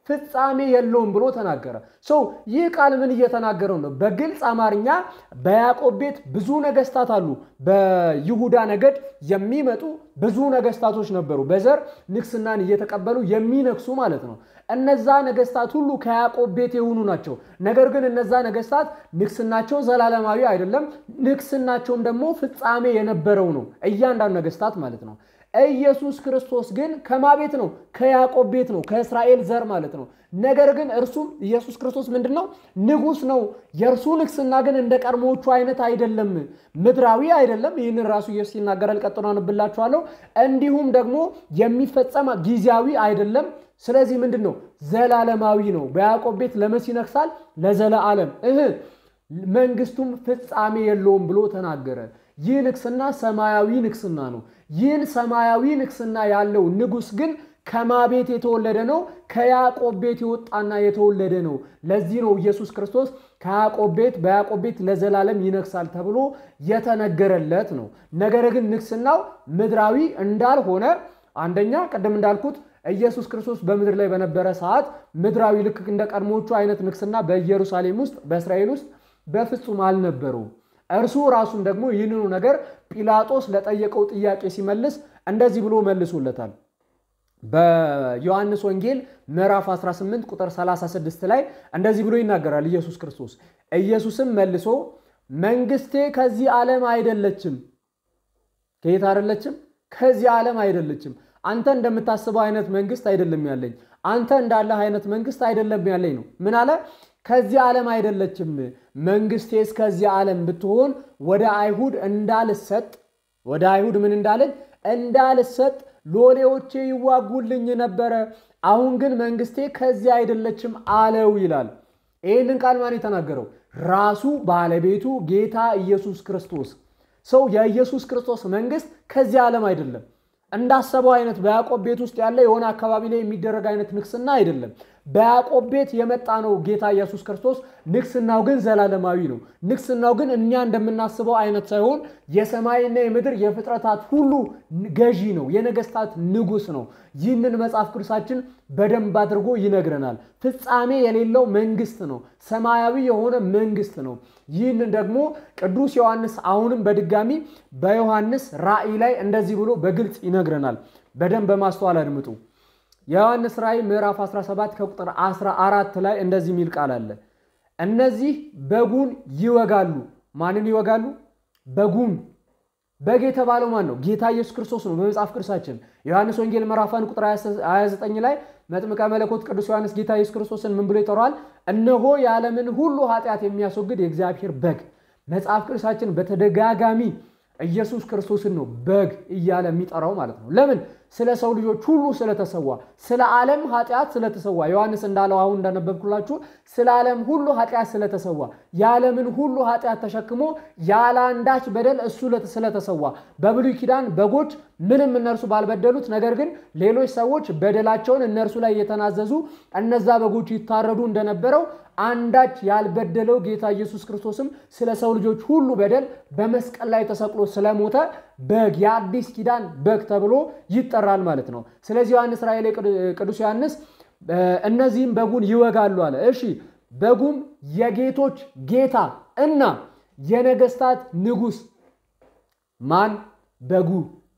ፍጻሜ የለውም ብሎ ተናገረ። ሰው ይህ ቃል ምን እየተናገረው ነው? በግልጽ አማርኛ በያዕቆብ ቤት ብዙ ነገስታት አሉ። በይሁዳ ነገድ የሚመጡ ብዙ ነገስታቶች ነበሩ፣ በዘር ንግስናን እየተቀበሉ የሚነግሱ ማለት ነው። እነዛ ነገስታት ሁሉ ከያዕቆብ ቤት የሆኑ ናቸው። ነገር ግን እነዛ ነገስታት ንግስናቸው ዘላለማዊ አይደለም። ንግስናቸውም ደግሞ ፍጻሜ የነበረው ነው፣ እያንዳንዱ ነገስታት ማለት ነው። ኢየሱስ ክርስቶስ ግን ከማ ቤት ነው? ከያዕቆብ ቤት ነው፣ ከእስራኤል ዘር ማለት ነው። ነገር ግን እርሱም ኢየሱስ ክርስቶስ ምንድን ነው? ንጉሥ ነው። የእርሱ ንግስና ግን እንደ ቀድሞዎቹ አይነት አይደለም፣ ምድራዊ አይደለም። ይህንን ራሱ ኢየሱስ ይናገራል። ቀጥሎ አነብላችኋለሁ። እንዲሁም ደግሞ የሚፈጸም ጊዜያዊ አይደለም። ስለዚህ ምንድን ነው? ዘላለማዊ ነው። በያዕቆብ ቤት ለመሲ ይነግሳል ለዘለዓለም እህ መንግስቱም ፍጻሜ የለውም ብሎ ተናገረ። ይህ ንግስና ሰማያዊ ንግስና ነው። ይህን ሰማያዊ ንግስና ያለው ንጉሥ ግን ከማ ቤት የተወለደ ነው? ከያዕቆብ ቤት የወጣና የተወለደ ነው። ለዚህ ነው ኢየሱስ ክርስቶስ ከያዕቆብ ቤት በያዕቆብ ቤት ለዘላለም ይነግሳል ተብሎ የተነገረለት ነው። ነገር ግን ንግስናው ምድራዊ እንዳልሆነ አንደኛ ቅድም እንዳልኩት ኢየሱስ ክርስቶስ በምድር ላይ በነበረ ሰዓት ምድራዊ ልክ እንደ ቀድሞቹ አይነት ንግስና በኢየሩሳሌም ውስጥ በእስራኤል ውስጥ በፍጹም አልነበረውም። እርሱ ራሱም ደግሞ ይህንኑ ነገር ጲላጦስ ለጠየቀው ጥያቄ ሲመልስ እንደዚህ ብሎ መልሶለታል። በዮሐንስ ወንጌል ምዕራፍ 18 ቁጥር 36 ላይ እንደዚህ ብሎ ይናገራል ኢየሱስ ክርስቶስ። ኢየሱስም መልሶ መንግስቴ ከዚህ ዓለም አይደለችም። ከየት አይደለችም? ከዚህ ዓለም አይደለችም። አንተ እንደምታስበው አይነት መንግስት አይደለም ያለኝ። አንተ እንዳለህ አይነት መንግስት አይደለም ያለኝ ነው። ምን አለ? ከዚህ ዓለም አይደለችም። መንግስቴስ ከዚህ ዓለም ብትሆን ወደ አይሁድ እንዳልሰጥ ወደ አይሁድ ምን እንዳለኝ እንዳልሰጥ ሎሌዎቼ ይዋጉልኝ ነበረ። አሁን ግን መንግስቴ ከዚህ አይደለችም አለው ይላል። ይህንን ቃል ማን የተናገረው? ራሱ ባለቤቱ ጌታ ኢየሱስ ክርስቶስ። ሰው የኢየሱስ ክርስቶስ መንግስት ከዚህ ዓለም አይደለም። እንዳሰበው አይነት በያዕቆብ ቤት ውስጥ ያለ የሆነ አካባቢ ላይ የሚደረግ አይነት ንግስና አይደለም። በያዕቆብ ቤት የመጣ ነው ጌታ ኢየሱስ ክርስቶስ። ንግስናው ግን ዘላለማዊ ነው። ንግስናው ግን እኛ እንደምናስበው አይነት ሳይሆን የሰማይና የምድር የፍጥረታት ሁሉ ገዢ ነው። የነገስታት ንጉስ ነው። ይህንን መጽሐፍ ቅዱሳችን በደንብ አድርጎ ይነግረናል። ፍጻሜ የሌለው መንግስት ነው። ሰማያዊ የሆነ መንግስት ነው። ይህንን ደግሞ ቅዱስ ዮሐንስ አሁንም በድጋሚ በዮሐንስ ራእይ ላይ እንደዚህ ብሎ በግልጽ ይነግረናል። በደንብ በማስተዋል አድምጡ። የዮሐንስ ራእይ ምዕራፍ 17 ከቁጥር 14 ላይ እንደዚህ የሚል ቃል አለ። እነዚህ በጉን ይወጋሉ። ማንን ይወጋሉ? በጉን። በግ የተባለው ማን ነው? ጌታ ኢየሱስ ክርስቶስ ነው። በመጽሐፍ ቅዱሳችን ዮሐንስ ወንጌል ምዕራፍ 1 ቁጥር 29 ላይ መጥምቀ መለኮት ቅዱስ ዮሐንስ ጌታ ኢየሱስ ክርስቶስን ምን ብሎ ይጠራዋል? እነሆ የዓለምን ሁሉ ኃጢአት የሚያስወግድ የእግዚአብሔር በግ። መጽሐፍ ቅዱሳችን በተደጋጋሚ ኢየሱስ ክርስቶስን ነው በግ እያለ የሚጠራው ማለት ነው። ለምን? ስለ ሰው ልጆች ሁሉ ስለተሰዋ፣ ስለ ዓለም ኃጢአት ስለተሰዋ። ዮሐንስ እንዳለው አሁን እንዳነበብኩላችሁ ስለ ዓለም ሁሉ ኃጢአት ስለተሰዋ፣ የዓለምን ሁሉ ኃጢአት ተሸክሞ ያለ አንዳች በደል እሱ ስለተሰዋ። በብሉይ ኪዳን በጎች ምንም እነርሱ ባልበደሉት፣ ነገር ግን ሌሎች ሰዎች በደላቸውን እነርሱ ላይ የተናዘዙ እነዛ በጎች ይታረዱ እንደነበረው አንዳች ያልበደለው ጌታ ኢየሱስ ክርስቶስም ስለ ሰው ልጆች ሁሉ በደል በመስቀል ላይ ተሰቅሎ ስለሞተ በግ የአዲስ ኪዳን በግ ተብሎ ይጠራል ማለት ነው። ስለዚህ ዮሐንስ ራእይ ላይ ቅዱስ ዮሐንስ እነዚህም በጉን ይወጋሉ አለ። እሺ በጉም የጌቶች ጌታ እና የነገስታት ንጉሥ ማን? በጉ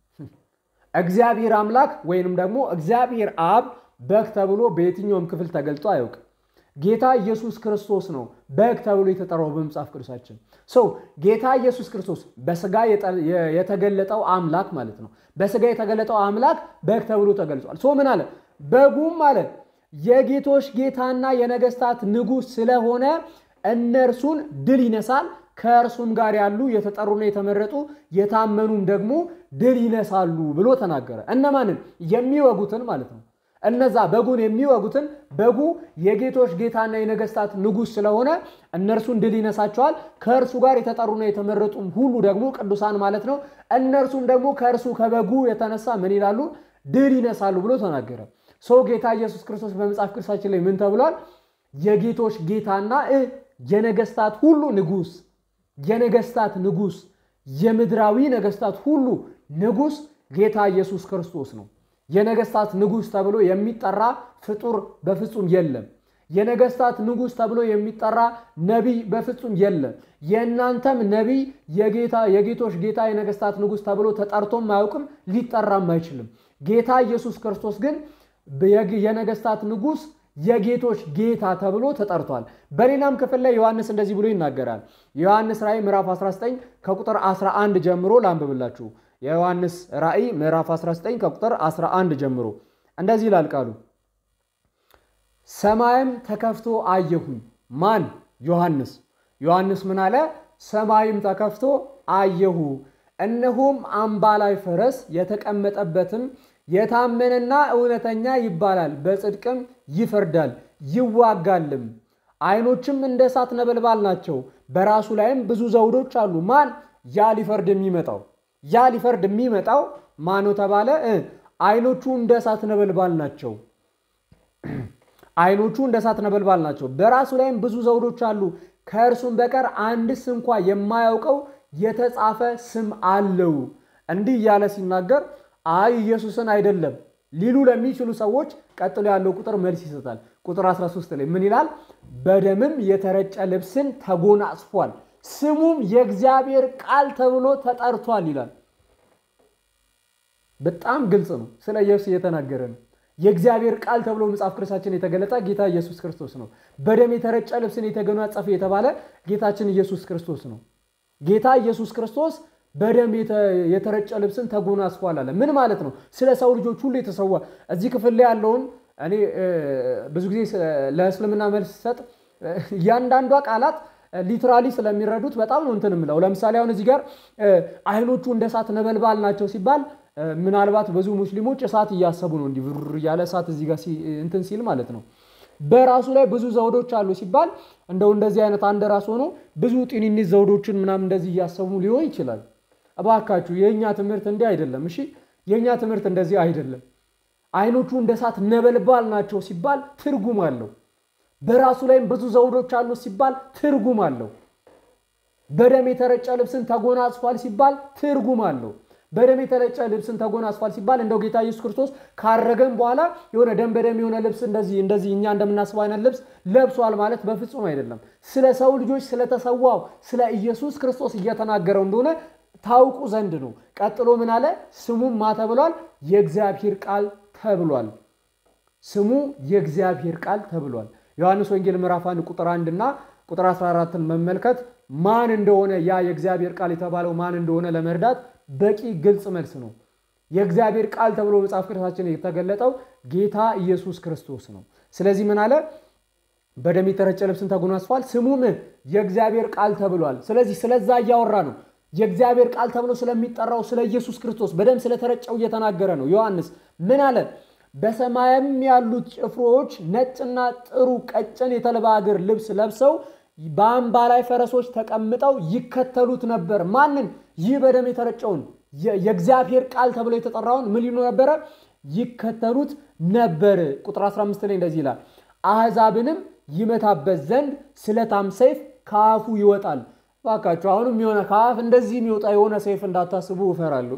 እግዚአብሔር አምላክ ወይንም ደግሞ እግዚአብሔር አብ በግ ተብሎ በየትኛውም ክፍል ተገልጦ አያውቅም። ጌታ ኢየሱስ ክርስቶስ ነው በግ ተብሎ የተጠራው በመጽሐፍ ቅዱሳችን። ሰው ጌታ ኢየሱስ ክርስቶስ በስጋ የተገለጠው አምላክ ማለት ነው። በስጋ የተገለጠው አምላክ በግ ተብሎ ተገልጿል። ሰው ምን አለ? በጉም አለ የጌቶች ጌታና የነገስታት ንጉሥ ስለሆነ እነርሱን ድል ይነሳል፣ ከእርሱም ጋር ያሉ የተጠሩና የተመረጡ የታመኑም ደግሞ ድል ይነሳሉ ብሎ ተናገረ። እነማንን? የሚወጉትን ማለት ነው። እነዛ በጉን የሚወጉትን በጉ የጌቶች ጌታና የነገስታት ንጉሥ ስለሆነ እነርሱን ድል ይነሳቸዋል። ከእርሱ ጋር የተጠሩና የተመረጡም ሁሉ ደግሞ ቅዱሳን ማለት ነው። እነርሱም ደግሞ ከእርሱ ከበጉ የተነሳ ምን ይላሉ? ድል ይነሳሉ ብሎ ተናገረ። ሰው ጌታ ኢየሱስ ክርስቶስ በመጽሐፍ ቅዱሳችን ላይ ምን ተብሏል? የጌቶች ጌታና የነገስታት ሁሉ ንጉሥ፣ የነገስታት ንጉሥ፣ የምድራዊ ነገስታት ሁሉ ንጉሥ ጌታ ኢየሱስ ክርስቶስ ነው። የነገስታት ንጉሥ ተብሎ የሚጠራ ፍጡር በፍጹም የለም። የነገስታት ንጉሥ ተብሎ የሚጠራ ነቢይ በፍጹም የለም። የእናንተም ነቢይ የጌታ የጌቶች ጌታ የነገስታት ንጉሥ ተብሎ ተጠርቶም አያውቅም፣ ሊጠራም አይችልም። ጌታ ኢየሱስ ክርስቶስ ግን የነገስታት ንጉሥ የጌቶች ጌታ ተብሎ ተጠርቷል። በሌላም ክፍል ላይ ዮሐንስ እንደዚህ ብሎ ይናገራል። የዮሐንስ ራእይ ምዕራፍ 19 ከቁጥር 11 ጀምሮ ላንብብላችሁ። የዮሐንስ ራእይ ምዕራፍ 19 ከቁጥር 11 ጀምሮ እንደዚህ ይላል ቃሉ ሰማይም ተከፍቶ አየሁኝ። ማን? ዮሐንስ። ዮሐንስ ምን አለ? ሰማይም ተከፍቶ አየሁ፣ እነሆም አምባላይ ፈረስ የተቀመጠበትም የታመነና እውነተኛ ይባላል፣ በጽድቅም ይፈርዳል ይዋጋልም። ዓይኖችም እንደ እሳት ነበልባል ናቸው፣ በራሱ ላይም ብዙ ዘውዶች አሉ። ማን? ያ ሊፈርድ የሚመጣው ያ ሊፈርድ የሚመጣው ማን ነው ተባለ? ዓይኖቹ እንደ እሳት ነበልባል ናቸው ዓይኖቹ እንደ እሳት ነበልባል ናቸው። በራሱ ላይም ብዙ ዘውዶች አሉ። ከእርሱም በቀር አንድስ እንኳ የማያውቀው የተጻፈ ስም አለው። እንዲህ እያለ ሲናገር አይ ኢየሱስን አይደለም ሊሉ ለሚችሉ ሰዎች ቀጥሎ ያለው ቁጥር መልስ ይሰጣል። ቁጥር 13 ላይ ምን ይላል? በደምም የተረጨ ልብስን ተጎናጽፏል፣ ስሙም የእግዚአብሔር ቃል ተብሎ ተጠርቷል ይላል። በጣም ግልጽ ነው። ስለ ኢየሱስ እየተናገረ ነው። የእግዚአብሔር ቃል ተብሎ መጽሐፍ ቅዱሳችን የተገለጠ ጌታ ኢየሱስ ክርስቶስ ነው። በደም የተረጨ ልብስን የተጎናጸፈ የተባለ ጌታችን ኢየሱስ ክርስቶስ ነው። ጌታ ኢየሱስ ክርስቶስ በደም የተረጨ ልብስን ተጎናጽፏል አለ። ምን ማለት ነው? ስለ ሰው ልጆች ሁሉ የተሰዋ እዚህ ክፍል ላይ ያለውን እኔ ብዙ ጊዜ ለእስልምና መልስ ሰጥ እያንዳንዷ ቃላት ሊትራሊ ስለሚረዱት በጣም ነው እንትን የምለው። ለምሳሌ አሁን እዚህ ጋር ዓይኖቹ እንደ እሳት ነበልባል ናቸው ሲባል ምናልባት ብዙ ሙስሊሞች እሳት እያሰቡ ነው እንዲህ ብር እያለ እሳት እዚህ ጋር እንትን ሲል ማለት ነው። በራሱ ላይ ብዙ ዘውዶች አሉ ሲባል እንደው እንደዚህ አይነት አንድ ራስ ሆኖ ብዙ ጢኒኒት ዘውዶችን ምናምን እንደዚህ እያሰቡ ሊሆን ይችላል። እባካችሁ የእኛ ትምህርት እንዲህ አይደለም። እሺ የእኛ ትምህርት እንደዚህ አይደለም። ዓይኖቹ እንደ እሳት ነበልባል ናቸው ሲባል ትርጉም አለው። በራሱ ላይም ብዙ ዘውዶች አሉ ሲባል ትርጉም አለው። በደም የተረጨ ልብስን ተጎናጽፏል ሲባል ትርጉም አለው። በደም የተረጨ ልብስን ተጎናጽፏል ሲባል እንደው ጌታ ኢየሱስ ክርስቶስ ካረገም በኋላ የሆነ ደም በደም የሆነ ልብስ እንደዚህ እንደዚህ እኛ እንደምናስበው አይነት ልብስ ለብሷል ማለት በፍጹም አይደለም። ስለ ሰው ልጆች ስለተሰዋው ስለ ኢየሱስ ክርስቶስ እየተናገረው እንደሆነ ታውቁ ዘንድ ነው። ቀጥሎ ምን አለ? ስሙም ማ ተብሏል? የእግዚአብሔር ቃል ተብሏል። ስሙ የእግዚአብሔር ቃል ተብሏል። ዮሐንስ ወንጌል ምዕራፍ 1 ቁጥር 1 እና ቁጥር 14ን መመልከት ማን እንደሆነ ያ የእግዚአብሔር ቃል የተባለው ማን እንደሆነ ለመርዳት በቂ ግልጽ መልስ ነው። የእግዚአብሔር ቃል ተብሎ መጽሐፍ ቅዱሳችን የተገለጠው ጌታ ኢየሱስ ክርስቶስ ነው። ስለዚህ ምን አለ? በደም የተረጨ ልብስን ተጎናጽፏል፣ ስሙም የእግዚአብሔር ቃል ተብሏል። ስለዚህ ስለዛ እያወራ ነው። የእግዚአብሔር ቃል ተብሎ ስለሚጠራው ስለ ኢየሱስ ክርስቶስ በደም ስለተረጨው እየተናገረ ነው። ዮሐንስ ምን አለ? በሰማይም ያሉት ጭፍሮች ነጭና ጥሩ ቀጭን የተልባ እግር ልብስ ለብሰው በአምባ ላይ ፈረሶች ተቀምጠው ይከተሉት ነበር። ማንን? ይህ በደም የተረጨውን የእግዚአብሔር ቃል ተብሎ የተጠራውን ምን ሊሉ ነበረ? ይከተሉት ነበር። ቁጥር 15 ላይ እንደዚህ ይላል፣ አሕዛብንም ይመታበት ዘንድ ስለታም ሰይፍ ከአፉ ይወጣል። እባካችሁ አሁንም የሆነ ከአፍ እንደዚህ የሚወጣ የሆነ ሰይፍ እንዳታስቡ እፈራለሁ።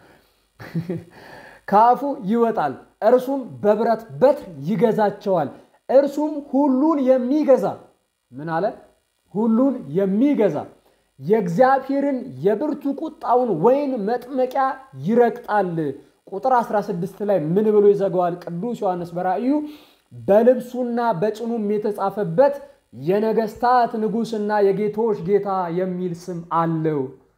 ከአፉ ይወጣል፣ እርሱም በብረት በትር ይገዛቸዋል። እርሱም ሁሉን የሚገዛ ምን አለ? ሁሉን የሚገዛ የእግዚአብሔርን የብርቱ ቁጣውን ወይን መጥመቂያ ይረግጣል። ቁጥር 16 ላይ ምን ብሎ ይዘጋዋል? ቅዱስ ዮሐንስ በራእዩ በልብሱና በጭኑም የተጻፈበት የነገስታት ንጉሥና የጌቶች ጌታ የሚል ስም አለው።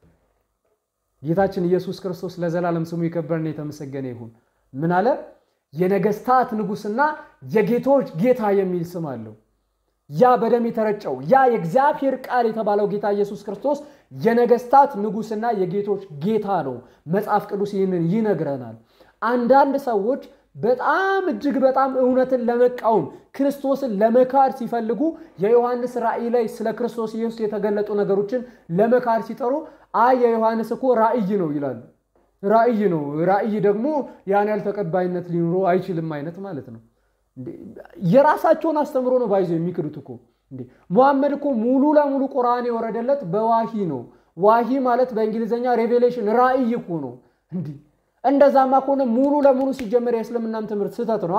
ጌታችን ኢየሱስ ክርስቶስ ለዘላለም ስሙ የከበረና የተመሰገነ ይሁን። ምን አለ? የነገስታት ንጉሥና የጌቶች ጌታ የሚል ስም አለው። ያ በደም የተረጨው ያ የእግዚአብሔር ቃል የተባለው ጌታ ኢየሱስ ክርስቶስ የነገስታት ንጉሥና የጌቶች ጌታ ነው። መጽሐፍ ቅዱስ ይህንን ይነግረናል። አንዳንድ ሰዎች በጣም እጅግ በጣም እውነትን ለመቃወም ክርስቶስን ለመካድ ሲፈልጉ የዮሐንስ ራእይ ላይ ስለ ክርስቶስ ኢየሱስ የተገለጡ ነገሮችን ለመካድ ሲጠሩ አይ የዮሐንስ እኮ ራእይ ነው ይላሉ። ራእይ ነው፣ ራእይ ደግሞ ያን ያህል ተቀባይነት ሊኖረው አይችልም አይነት ማለት ነው። የራሳቸውን አስተምሮ ነው ባይዞ የሚክዱት እኮ እንዴ። ሙሐመድ እኮ ሙሉ ለሙሉ ቁርአን የወረደለት በዋሂ ነው። ዋሂ ማለት በእንግሊዝኛ ሬቬሌሽን ራእይ እኮ ነው። እንዲህ እንደዛማ ከሆነ ሙሉ ለሙሉ ሲጀመር የእስልምናም ትምህርት ስህተት ነው።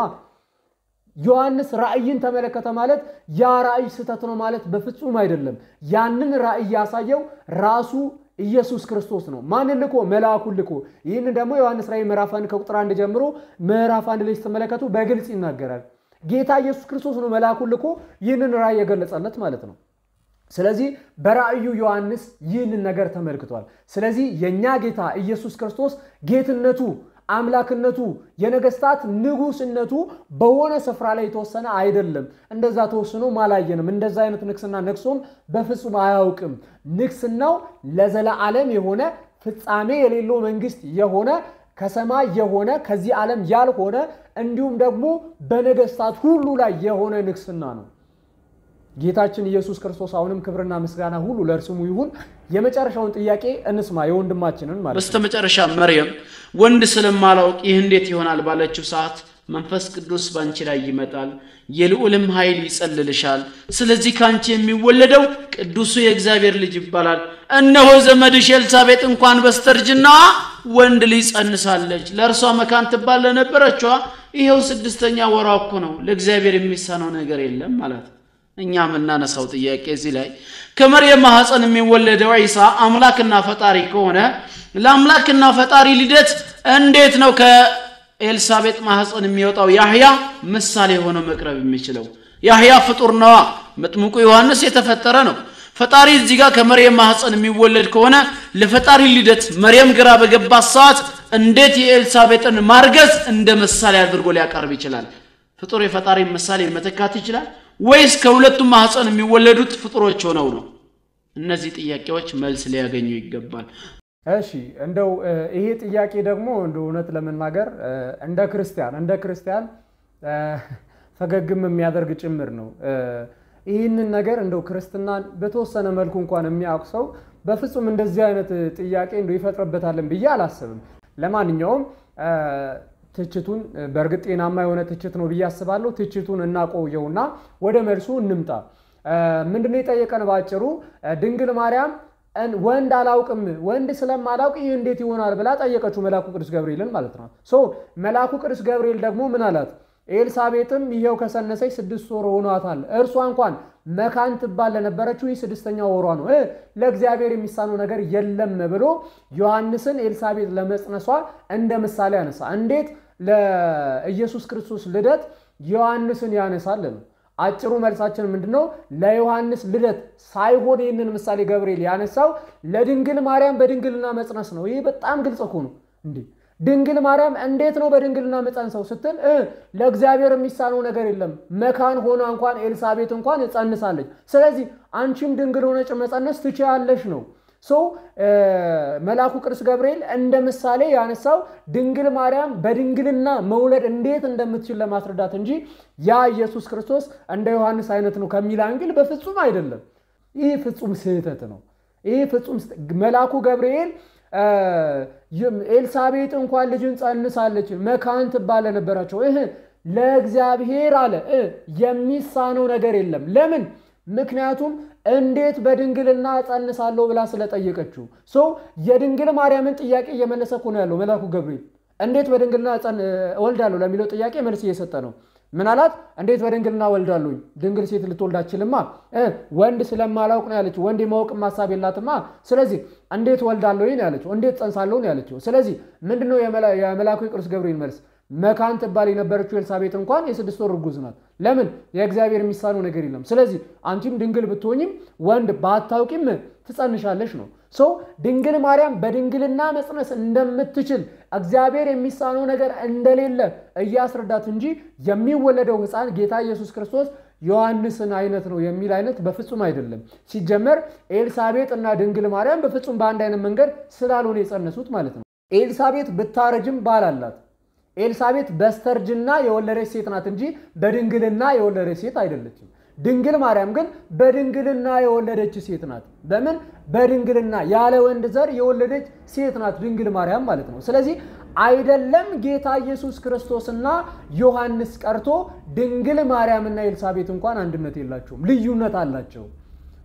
ዮሐንስ ራእይን ተመለከተ ማለት ያ ራእይ ስህተት ነው ማለት በፍጹም አይደለም። ያንን ራእይ ያሳየው ራሱ ኢየሱስ ክርስቶስ ነው። ማንን ልኮ? መልአኩን ልኮ። ይህንን ደግሞ ዮሐንስ ራእይ ምዕራፍ አንድ ከቁጥር አንድ ጀምሮ ምዕራፍ አንድ ላይ ስትመለከቱ በግልጽ ይናገራል። ጌታ ኢየሱስ ክርስቶስ ነው መልአኩን ልኮ ይህንን ራእይ የገለጸለት ማለት ነው። ስለዚህ በራእዩ ዮሐንስ ይህንን ነገር ተመልክቷል። ስለዚህ የእኛ ጌታ ኢየሱስ ክርስቶስ ጌትነቱ አምላክነቱ የነገስታት ንጉስነቱ በሆነ ስፍራ ላይ የተወሰነ አይደለም። እንደዛ ተወስኖም አላየንም። እንደዛ አይነት ንግስና ነግሶም በፍጹም አያውቅም። ንግስናው ለዘለዓለም የሆነ ፍጻሜ የሌለው መንግስት የሆነ ከሰማይ የሆነ ከዚህ ዓለም ያልሆነ እንዲሁም ደግሞ በነገስታት ሁሉ ላይ የሆነ ንግስና ነው። ጌታችን ኢየሱስ ክርስቶስ አሁንም ክብርና ምስጋና ሁሉ ለእርሱሙ ይሁን። የመጨረሻውን ጥያቄ እንስማ፣ የወንድማችንን ማለት ነው። በስተመጨረሻ መርየም ወንድ ስለማላውቅ ይህ እንዴት ይሆናል ባለችው ሰዓት መንፈስ ቅዱስ በአንቺ ላይ ይመጣል፣ የልዑልም ኃይል ይጸልልሻል። ስለዚህ ከአንቺ የሚወለደው ቅዱሱ የእግዚአብሔር ልጅ ይባላል። እነሆ ዘመድሽ ኤልሳቤጥ እንኳን በስተርጅናዋ ወንድ ልጅ ጸንሳለች። ለእርሷ መካን ትባል ለነበረችዋ ይኸው ስድስተኛ ወሯ እኮ ነው። ለእግዚአብሔር የሚሳነው ነገር የለም ማለት ነው። እኛ የምናነሳው ጥያቄ እዚህ ላይ ከመርየም ማኅፀን የሚወለደው ዒሳ አምላክና ፈጣሪ ከሆነ ለአምላክና ፈጣሪ ልደት እንዴት ነው ከኤልሳቤጥ ማኅፀን የሚወጣው ያህያ ምሳሌ ሆኖ መቅረብ የሚችለው? ያህያ ፍጡር ነዋ። መጥምቁ ዮሐንስ የተፈጠረ ነው። ፈጣሪ እዚህ ጋር ከመርየም ማኅፀን የሚወለድ ከሆነ ለፈጣሪ ልደት መርየም ግራ በገባት ሰዓት እንዴት የኤልሳቤጥን ማርገዝ እንደ ምሳሌ አድርጎ ሊያቀርብ ይችላል? ፍጡር የፈጣሪ ምሳሌ መተካት ይችላል ወይስ ከሁለቱም ማኅፀን የሚወለዱት ፍጡሮች ሆነው ነው? እነዚህ ጥያቄዎች መልስ ሊያገኙ ይገባል። እሺ እንደው ይሄ ጥያቄ ደግሞ እንደ እውነት ለመናገር እንደ ክርስቲያን እንደ ክርስቲያን ፈገግም የሚያደርግ ጭምር ነው። ይህንን ነገር እንደው ክርስትናን በተወሰነ መልኩ እንኳን የሚያውቅ ሰው በፍጹም እንደዚህ አይነት ጥያቄ እንደው ይፈጥርበታልን ብዬ አላስብም። ለማንኛውም ትችቱን በእርግጥ ጤናማ የሆነ ትችት ነው ብዬ አስባለሁ። ትችቱን እናቆየውና ወደ መልሱ እንምጣ። ምንድነው የጠየቀን? ባጭሩ ድንግል ማርያም ወንድ አላውቅም ወንድ ስለማላውቅ ይህ እንዴት ይሆናል ብላ ጠየቀችው መልአኩ ቅዱስ ገብርኤልን ማለት ነው። ሶ መልአኩ ቅዱስ ገብርኤል ደግሞ ምን አላት? ኤልሳቤጥም ይሄው ከሰነሰች ስድስት ወር ሆኗታል። እርሷ እንኳን መካን ትባል ለነበረችው ይህ ስድስተኛ ወሯ ነው፣ ለእግዚአብሔር የሚሳነው ነገር የለም ብሎ ዮሐንስን ኤልሳቤጥ ለመጽነሷ እንደ ምሳሌ ያነሳ። እንዴት ለኢየሱስ ክርስቶስ ልደት ዮሐንስን ያነሳል ነው። አጭሩ መልሳችን ምንድን ነው? ለዮሐንስ ልደት ሳይሆን ይህንን ምሳሌ ገብርኤል ያነሳው ለድንግል ማርያም በድንግልና መጽነስ ነው። ይህ በጣም ግልጽ እኮ ነው እንዴ! ድንግል ማርያም እንዴት ነው በድንግልና መጸንሰው ስትል ለእግዚአብሔር የሚሳነው ነገር የለም። መካን ሆና እንኳን ኤልሳቤጥ እንኳን እጸንሳለች። ስለዚህ አንቺም ድንግል ሆነች መጸነስ ትችያለሽ ነው። ሰው መልአኩ ቅዱስ ገብርኤል እንደ ምሳሌ ያነሳው ድንግል ማርያም በድንግልና መውለድ እንዴት እንደምትችል ለማስረዳት እንጂ ያ ኢየሱስ ክርስቶስ እንደ ዮሐንስ አይነት ነው ከሚል አንግል በፍጹም አይደለም። ይህ ፍጹም ስህተት ነው። ይህ ፍጹም መልአኩ ገብርኤል ኤልሳቤጥ እንኳን ልጅን ጸንሳለች መካን ትባል ለነበራቸው ይህ ለእግዚአብሔር አለ የሚሳነው ነገር የለም። ለምን? ምክንያቱም እንዴት በድንግልና እጸንሳለሁ ብላ ስለጠየቀችው ሰው የድንግል ማርያምን ጥያቄ እየመለሰ እኮ ነው ያለው መልአኩ ገብርኤል። እንዴት በድንግልና እወልዳለሁ ለሚለው ጥያቄ መልስ እየሰጠ ነው። ምን አላት? እንዴት በድንግልና እወልዳለሁኝ? ድንግል ሴት ልትወልድ አትችልማ። ወንድ ስለማላውቅ ነው ያለችው። ወንድ የማወቅም ሀሳብ የላትማ። ስለዚህ እንዴት እወልዳለሁ ነው ያለችው። እንዴት ጸንሳለሁ ነው ያለችው። ስለዚህ ምንድነው የመልአኩ ቅዱስ ገብርኤል መልስ? መካን ትባል የነበረችው ኤልሳቤጥ እንኳን የስድስት ወር እርጉዝ ናት። ለምን? የእግዚአብሔር የሚሳነው ነገር የለም። ስለዚህ አንቺም ድንግል ብትሆኝም ወንድ ባታውቂም ትጸንሻለሽ ነው። ሰው ድንግል ማርያም በድንግልና መጽነስ እንደምትችል እግዚአብሔር የሚሳነው ነገር እንደሌለ እያስረዳት እንጂ የሚወለደው ሕፃን ጌታ ኢየሱስ ክርስቶስ ዮሐንስን አይነት ነው የሚል አይነት በፍጹም አይደለም። ሲጀመር ኤልሳቤጥ እና ድንግል ማርያም በፍጹም በአንድ አይነት መንገድ ስላልሆነ የጸነሱት ማለት ነው። ኤልሳቤጥ ብታረጅም ባል አላት። ኤልሳቤጥ በስተርጅና የወለደች ሴት ናት እንጂ በድንግልና የወለደች ሴት አይደለችም። ድንግል ማርያም ግን በድንግልና የወለደች ሴት ናት። በምን በድንግልና ያለ ወንድ ዘር የወለደች ሴት ናት ድንግል ማርያም ማለት ነው። ስለዚህ አይደለም ጌታ ኢየሱስ ክርስቶስና ዮሐንስ ቀርቶ ድንግል ማርያምና ኤልሳቤጥ እንኳን አንድነት የላቸውም፣ ልዩነት አላቸው።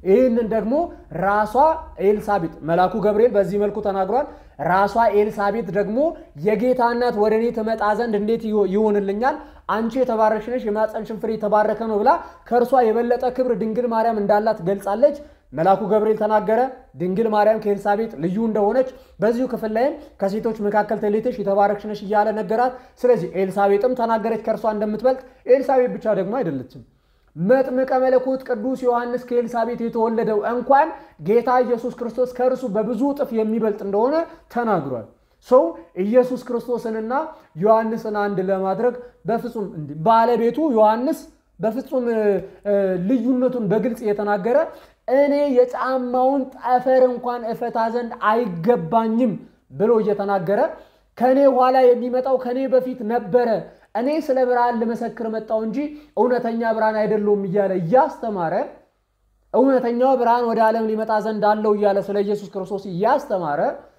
ይህንን ደግሞ ራሷ ኤልሳቤጥ መልአኩ ገብርኤል በዚህ መልኩ ተናግሯል። ራሷ ኤልሳቤጥ ደግሞ የጌታ እናት ወደ እኔ ትመጣ ዘንድ እንዴት ይሆንልኛል? አንቺ የተባረክሽ ነሽ፣ የማኅፀንሽን ፍሬ የተባረከ ነው ብላ ከእርሷ የበለጠ ክብር ድንግል ማርያም እንዳላት ገልጻለች። መልአኩ ገብርኤል ተናገረ። ድንግል ማርያም ከኤልሳቤጥ ልዩ እንደሆነች በዚሁ ክፍል ላይም ከሴቶች መካከል ተለይተሽ የተባረክሽ ነሽ እያለ ነገራት። ስለዚህ ኤልሳቤጥም ተናገረች ከእርሷ እንደምትበልጥ። ኤልሳቤጥ ብቻ ደግሞ አይደለችም። መጥምቀ መለኮት ቅዱስ ዮሐንስ ከኤልሳቤጥ የተወለደው እንኳን ጌታ ኢየሱስ ክርስቶስ ከእርሱ በብዙ እጥፍ የሚበልጥ እንደሆነ ተናግሯል። ሰው ኢየሱስ ክርስቶስንና ዮሐንስን አንድ ለማድረግ በፍጹም ባለቤቱ ዮሐንስ በፍጹም ልዩነቱን በግልጽ እየተናገረ እኔ የጫማውን ጠፈር እንኳን እፈታ ዘንድ አይገባኝም ብሎ እየተናገረ ከእኔ ኋላ የሚመጣው ከእኔ በፊት ነበረ እኔ ስለ ብርሃን ልመሰክር መጣው እንጂ እውነተኛ ብርሃን አይደለውም እያለ እያስተማረ እውነተኛው ብርሃን ወደ ዓለም ሊመጣ ዘንድ አለው እያለ ስለ ኢየሱስ ክርስቶስ እያስተማረ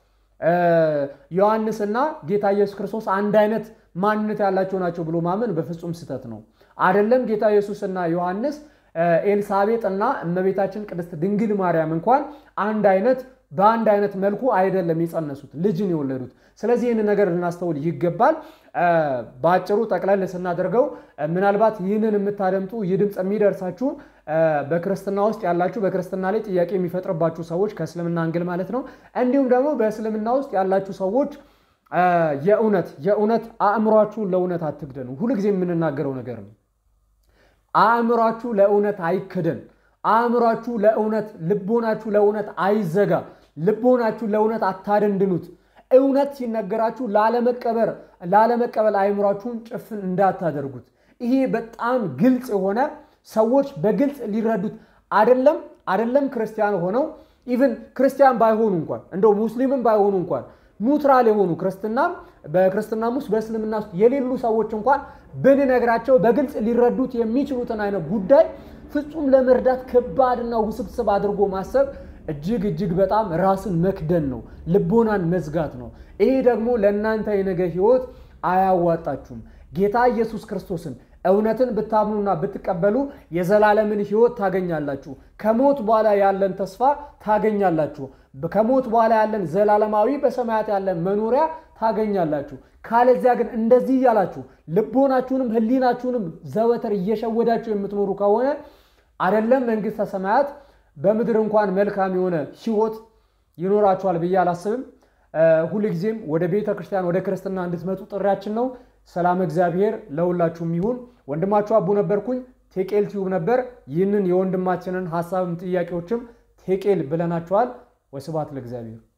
ዮሐንስና ጌታ ኢየሱስ ክርስቶስ አንድ አይነት ማንነት ያላቸው ናቸው ብሎ ማመን በፍጹም ስህተት ነው። አይደለም ጌታ ኢየሱስና ዮሐንስ ኤልሳቤጥ እና እመቤታችን ቅድስት ድንግል ማርያም እንኳን አንድ አይነት በአንድ አይነት መልኩ አይደለም የጸነሱት ልጅን የወለዱት። ስለዚህ ይህንን ነገር ልናስተውል ይገባል። በአጭሩ ጠቅለል ስናደርገው ምናልባት ይህንን የምታደምጡ ይህ ድምፅ የሚደርሳችሁ በክርስትና ውስጥ ያላችሁ በክርስትና ላይ ጥያቄ የሚፈጥርባችሁ ሰዎች ከእስልምና አንግል ማለት ነው። እንዲሁም ደግሞ በእስልምና ውስጥ ያላችሁ ሰዎች የእውነት የእውነት አእምሯችሁን ለእውነት አትክደኑ። ሁልጊዜ የምንናገረው ነገር ነው። አእምሯችሁ ለእውነት አይክደን። አእምሯችሁ ለእውነት ልቦናችሁ ለእውነት አይዘጋ። ልቦናችሁ ለእውነት አታደንድኑት። እውነት ሲነገራችሁ ላለመቀበር ላለመቀበል አእምሯችሁን ጭፍን እንዳታደርጉት። ይሄ በጣም ግልጽ የሆነ ሰዎች በግልጽ ሊረዱት አደለም አደለም ክርስቲያን ሆነው ኢቭን ክርስቲያን ባይሆኑ እንኳን እንደው ሙስሊምም ባይሆኑ እንኳን ኒውትራል የሆኑ ክርስትናም በክርስትናም ውስጥ በእስልምና ውስጥ የሌሉ ሰዎች እንኳን ብንነግራቸው በግልጽ ሊረዱት የሚችሉትን አይነት ጉዳይ ፍጹም ለመርዳት ከባድና ውስብስብ አድርጎ ማሰብ እጅግ እጅግ በጣም ራስን መክደን ነው፣ ልቦናን መዝጋት ነው። ይሄ ደግሞ ለእናንተ የነገ ሕይወት አያዋጣችሁም። ጌታ ኢየሱስ ክርስቶስን እውነትን ብታምኑና ብትቀበሉ የዘላለምን ሕይወት ታገኛላችሁ። ከሞት በኋላ ያለን ተስፋ ታገኛላችሁ። ከሞት በኋላ ያለን ዘላለማዊ በሰማያት ያለን መኖሪያ ታገኛላችሁ። ካለዚያ ግን እንደዚህ እያላችሁ ልቦናችሁንም ሕሊናችሁንም ዘወትር እየሸወዳችሁ የምትኖሩ ከሆነ አይደለም መንግሥተ ሰማያት በምድር እንኳን መልካም የሆነ ሕይወት ይኖራችኋል ብዬ አላስብም። ሁልጊዜም ወደ ቤተ ክርስቲያን ወደ ክርስትና እንድትመጡ ጥሪያችን ነው። ሰላም እግዚአብሔር ለሁላችሁም ይሁን። ወንድማችሁ አቡ ነበርኩኝ። ቴቄል ቲዩብ ነበር። ይህንን የወንድማችንን ሀሳብም ጥያቄዎችም ቴቄል ብለናቸዋል። ወስብሐት ለእግዚአብሔር።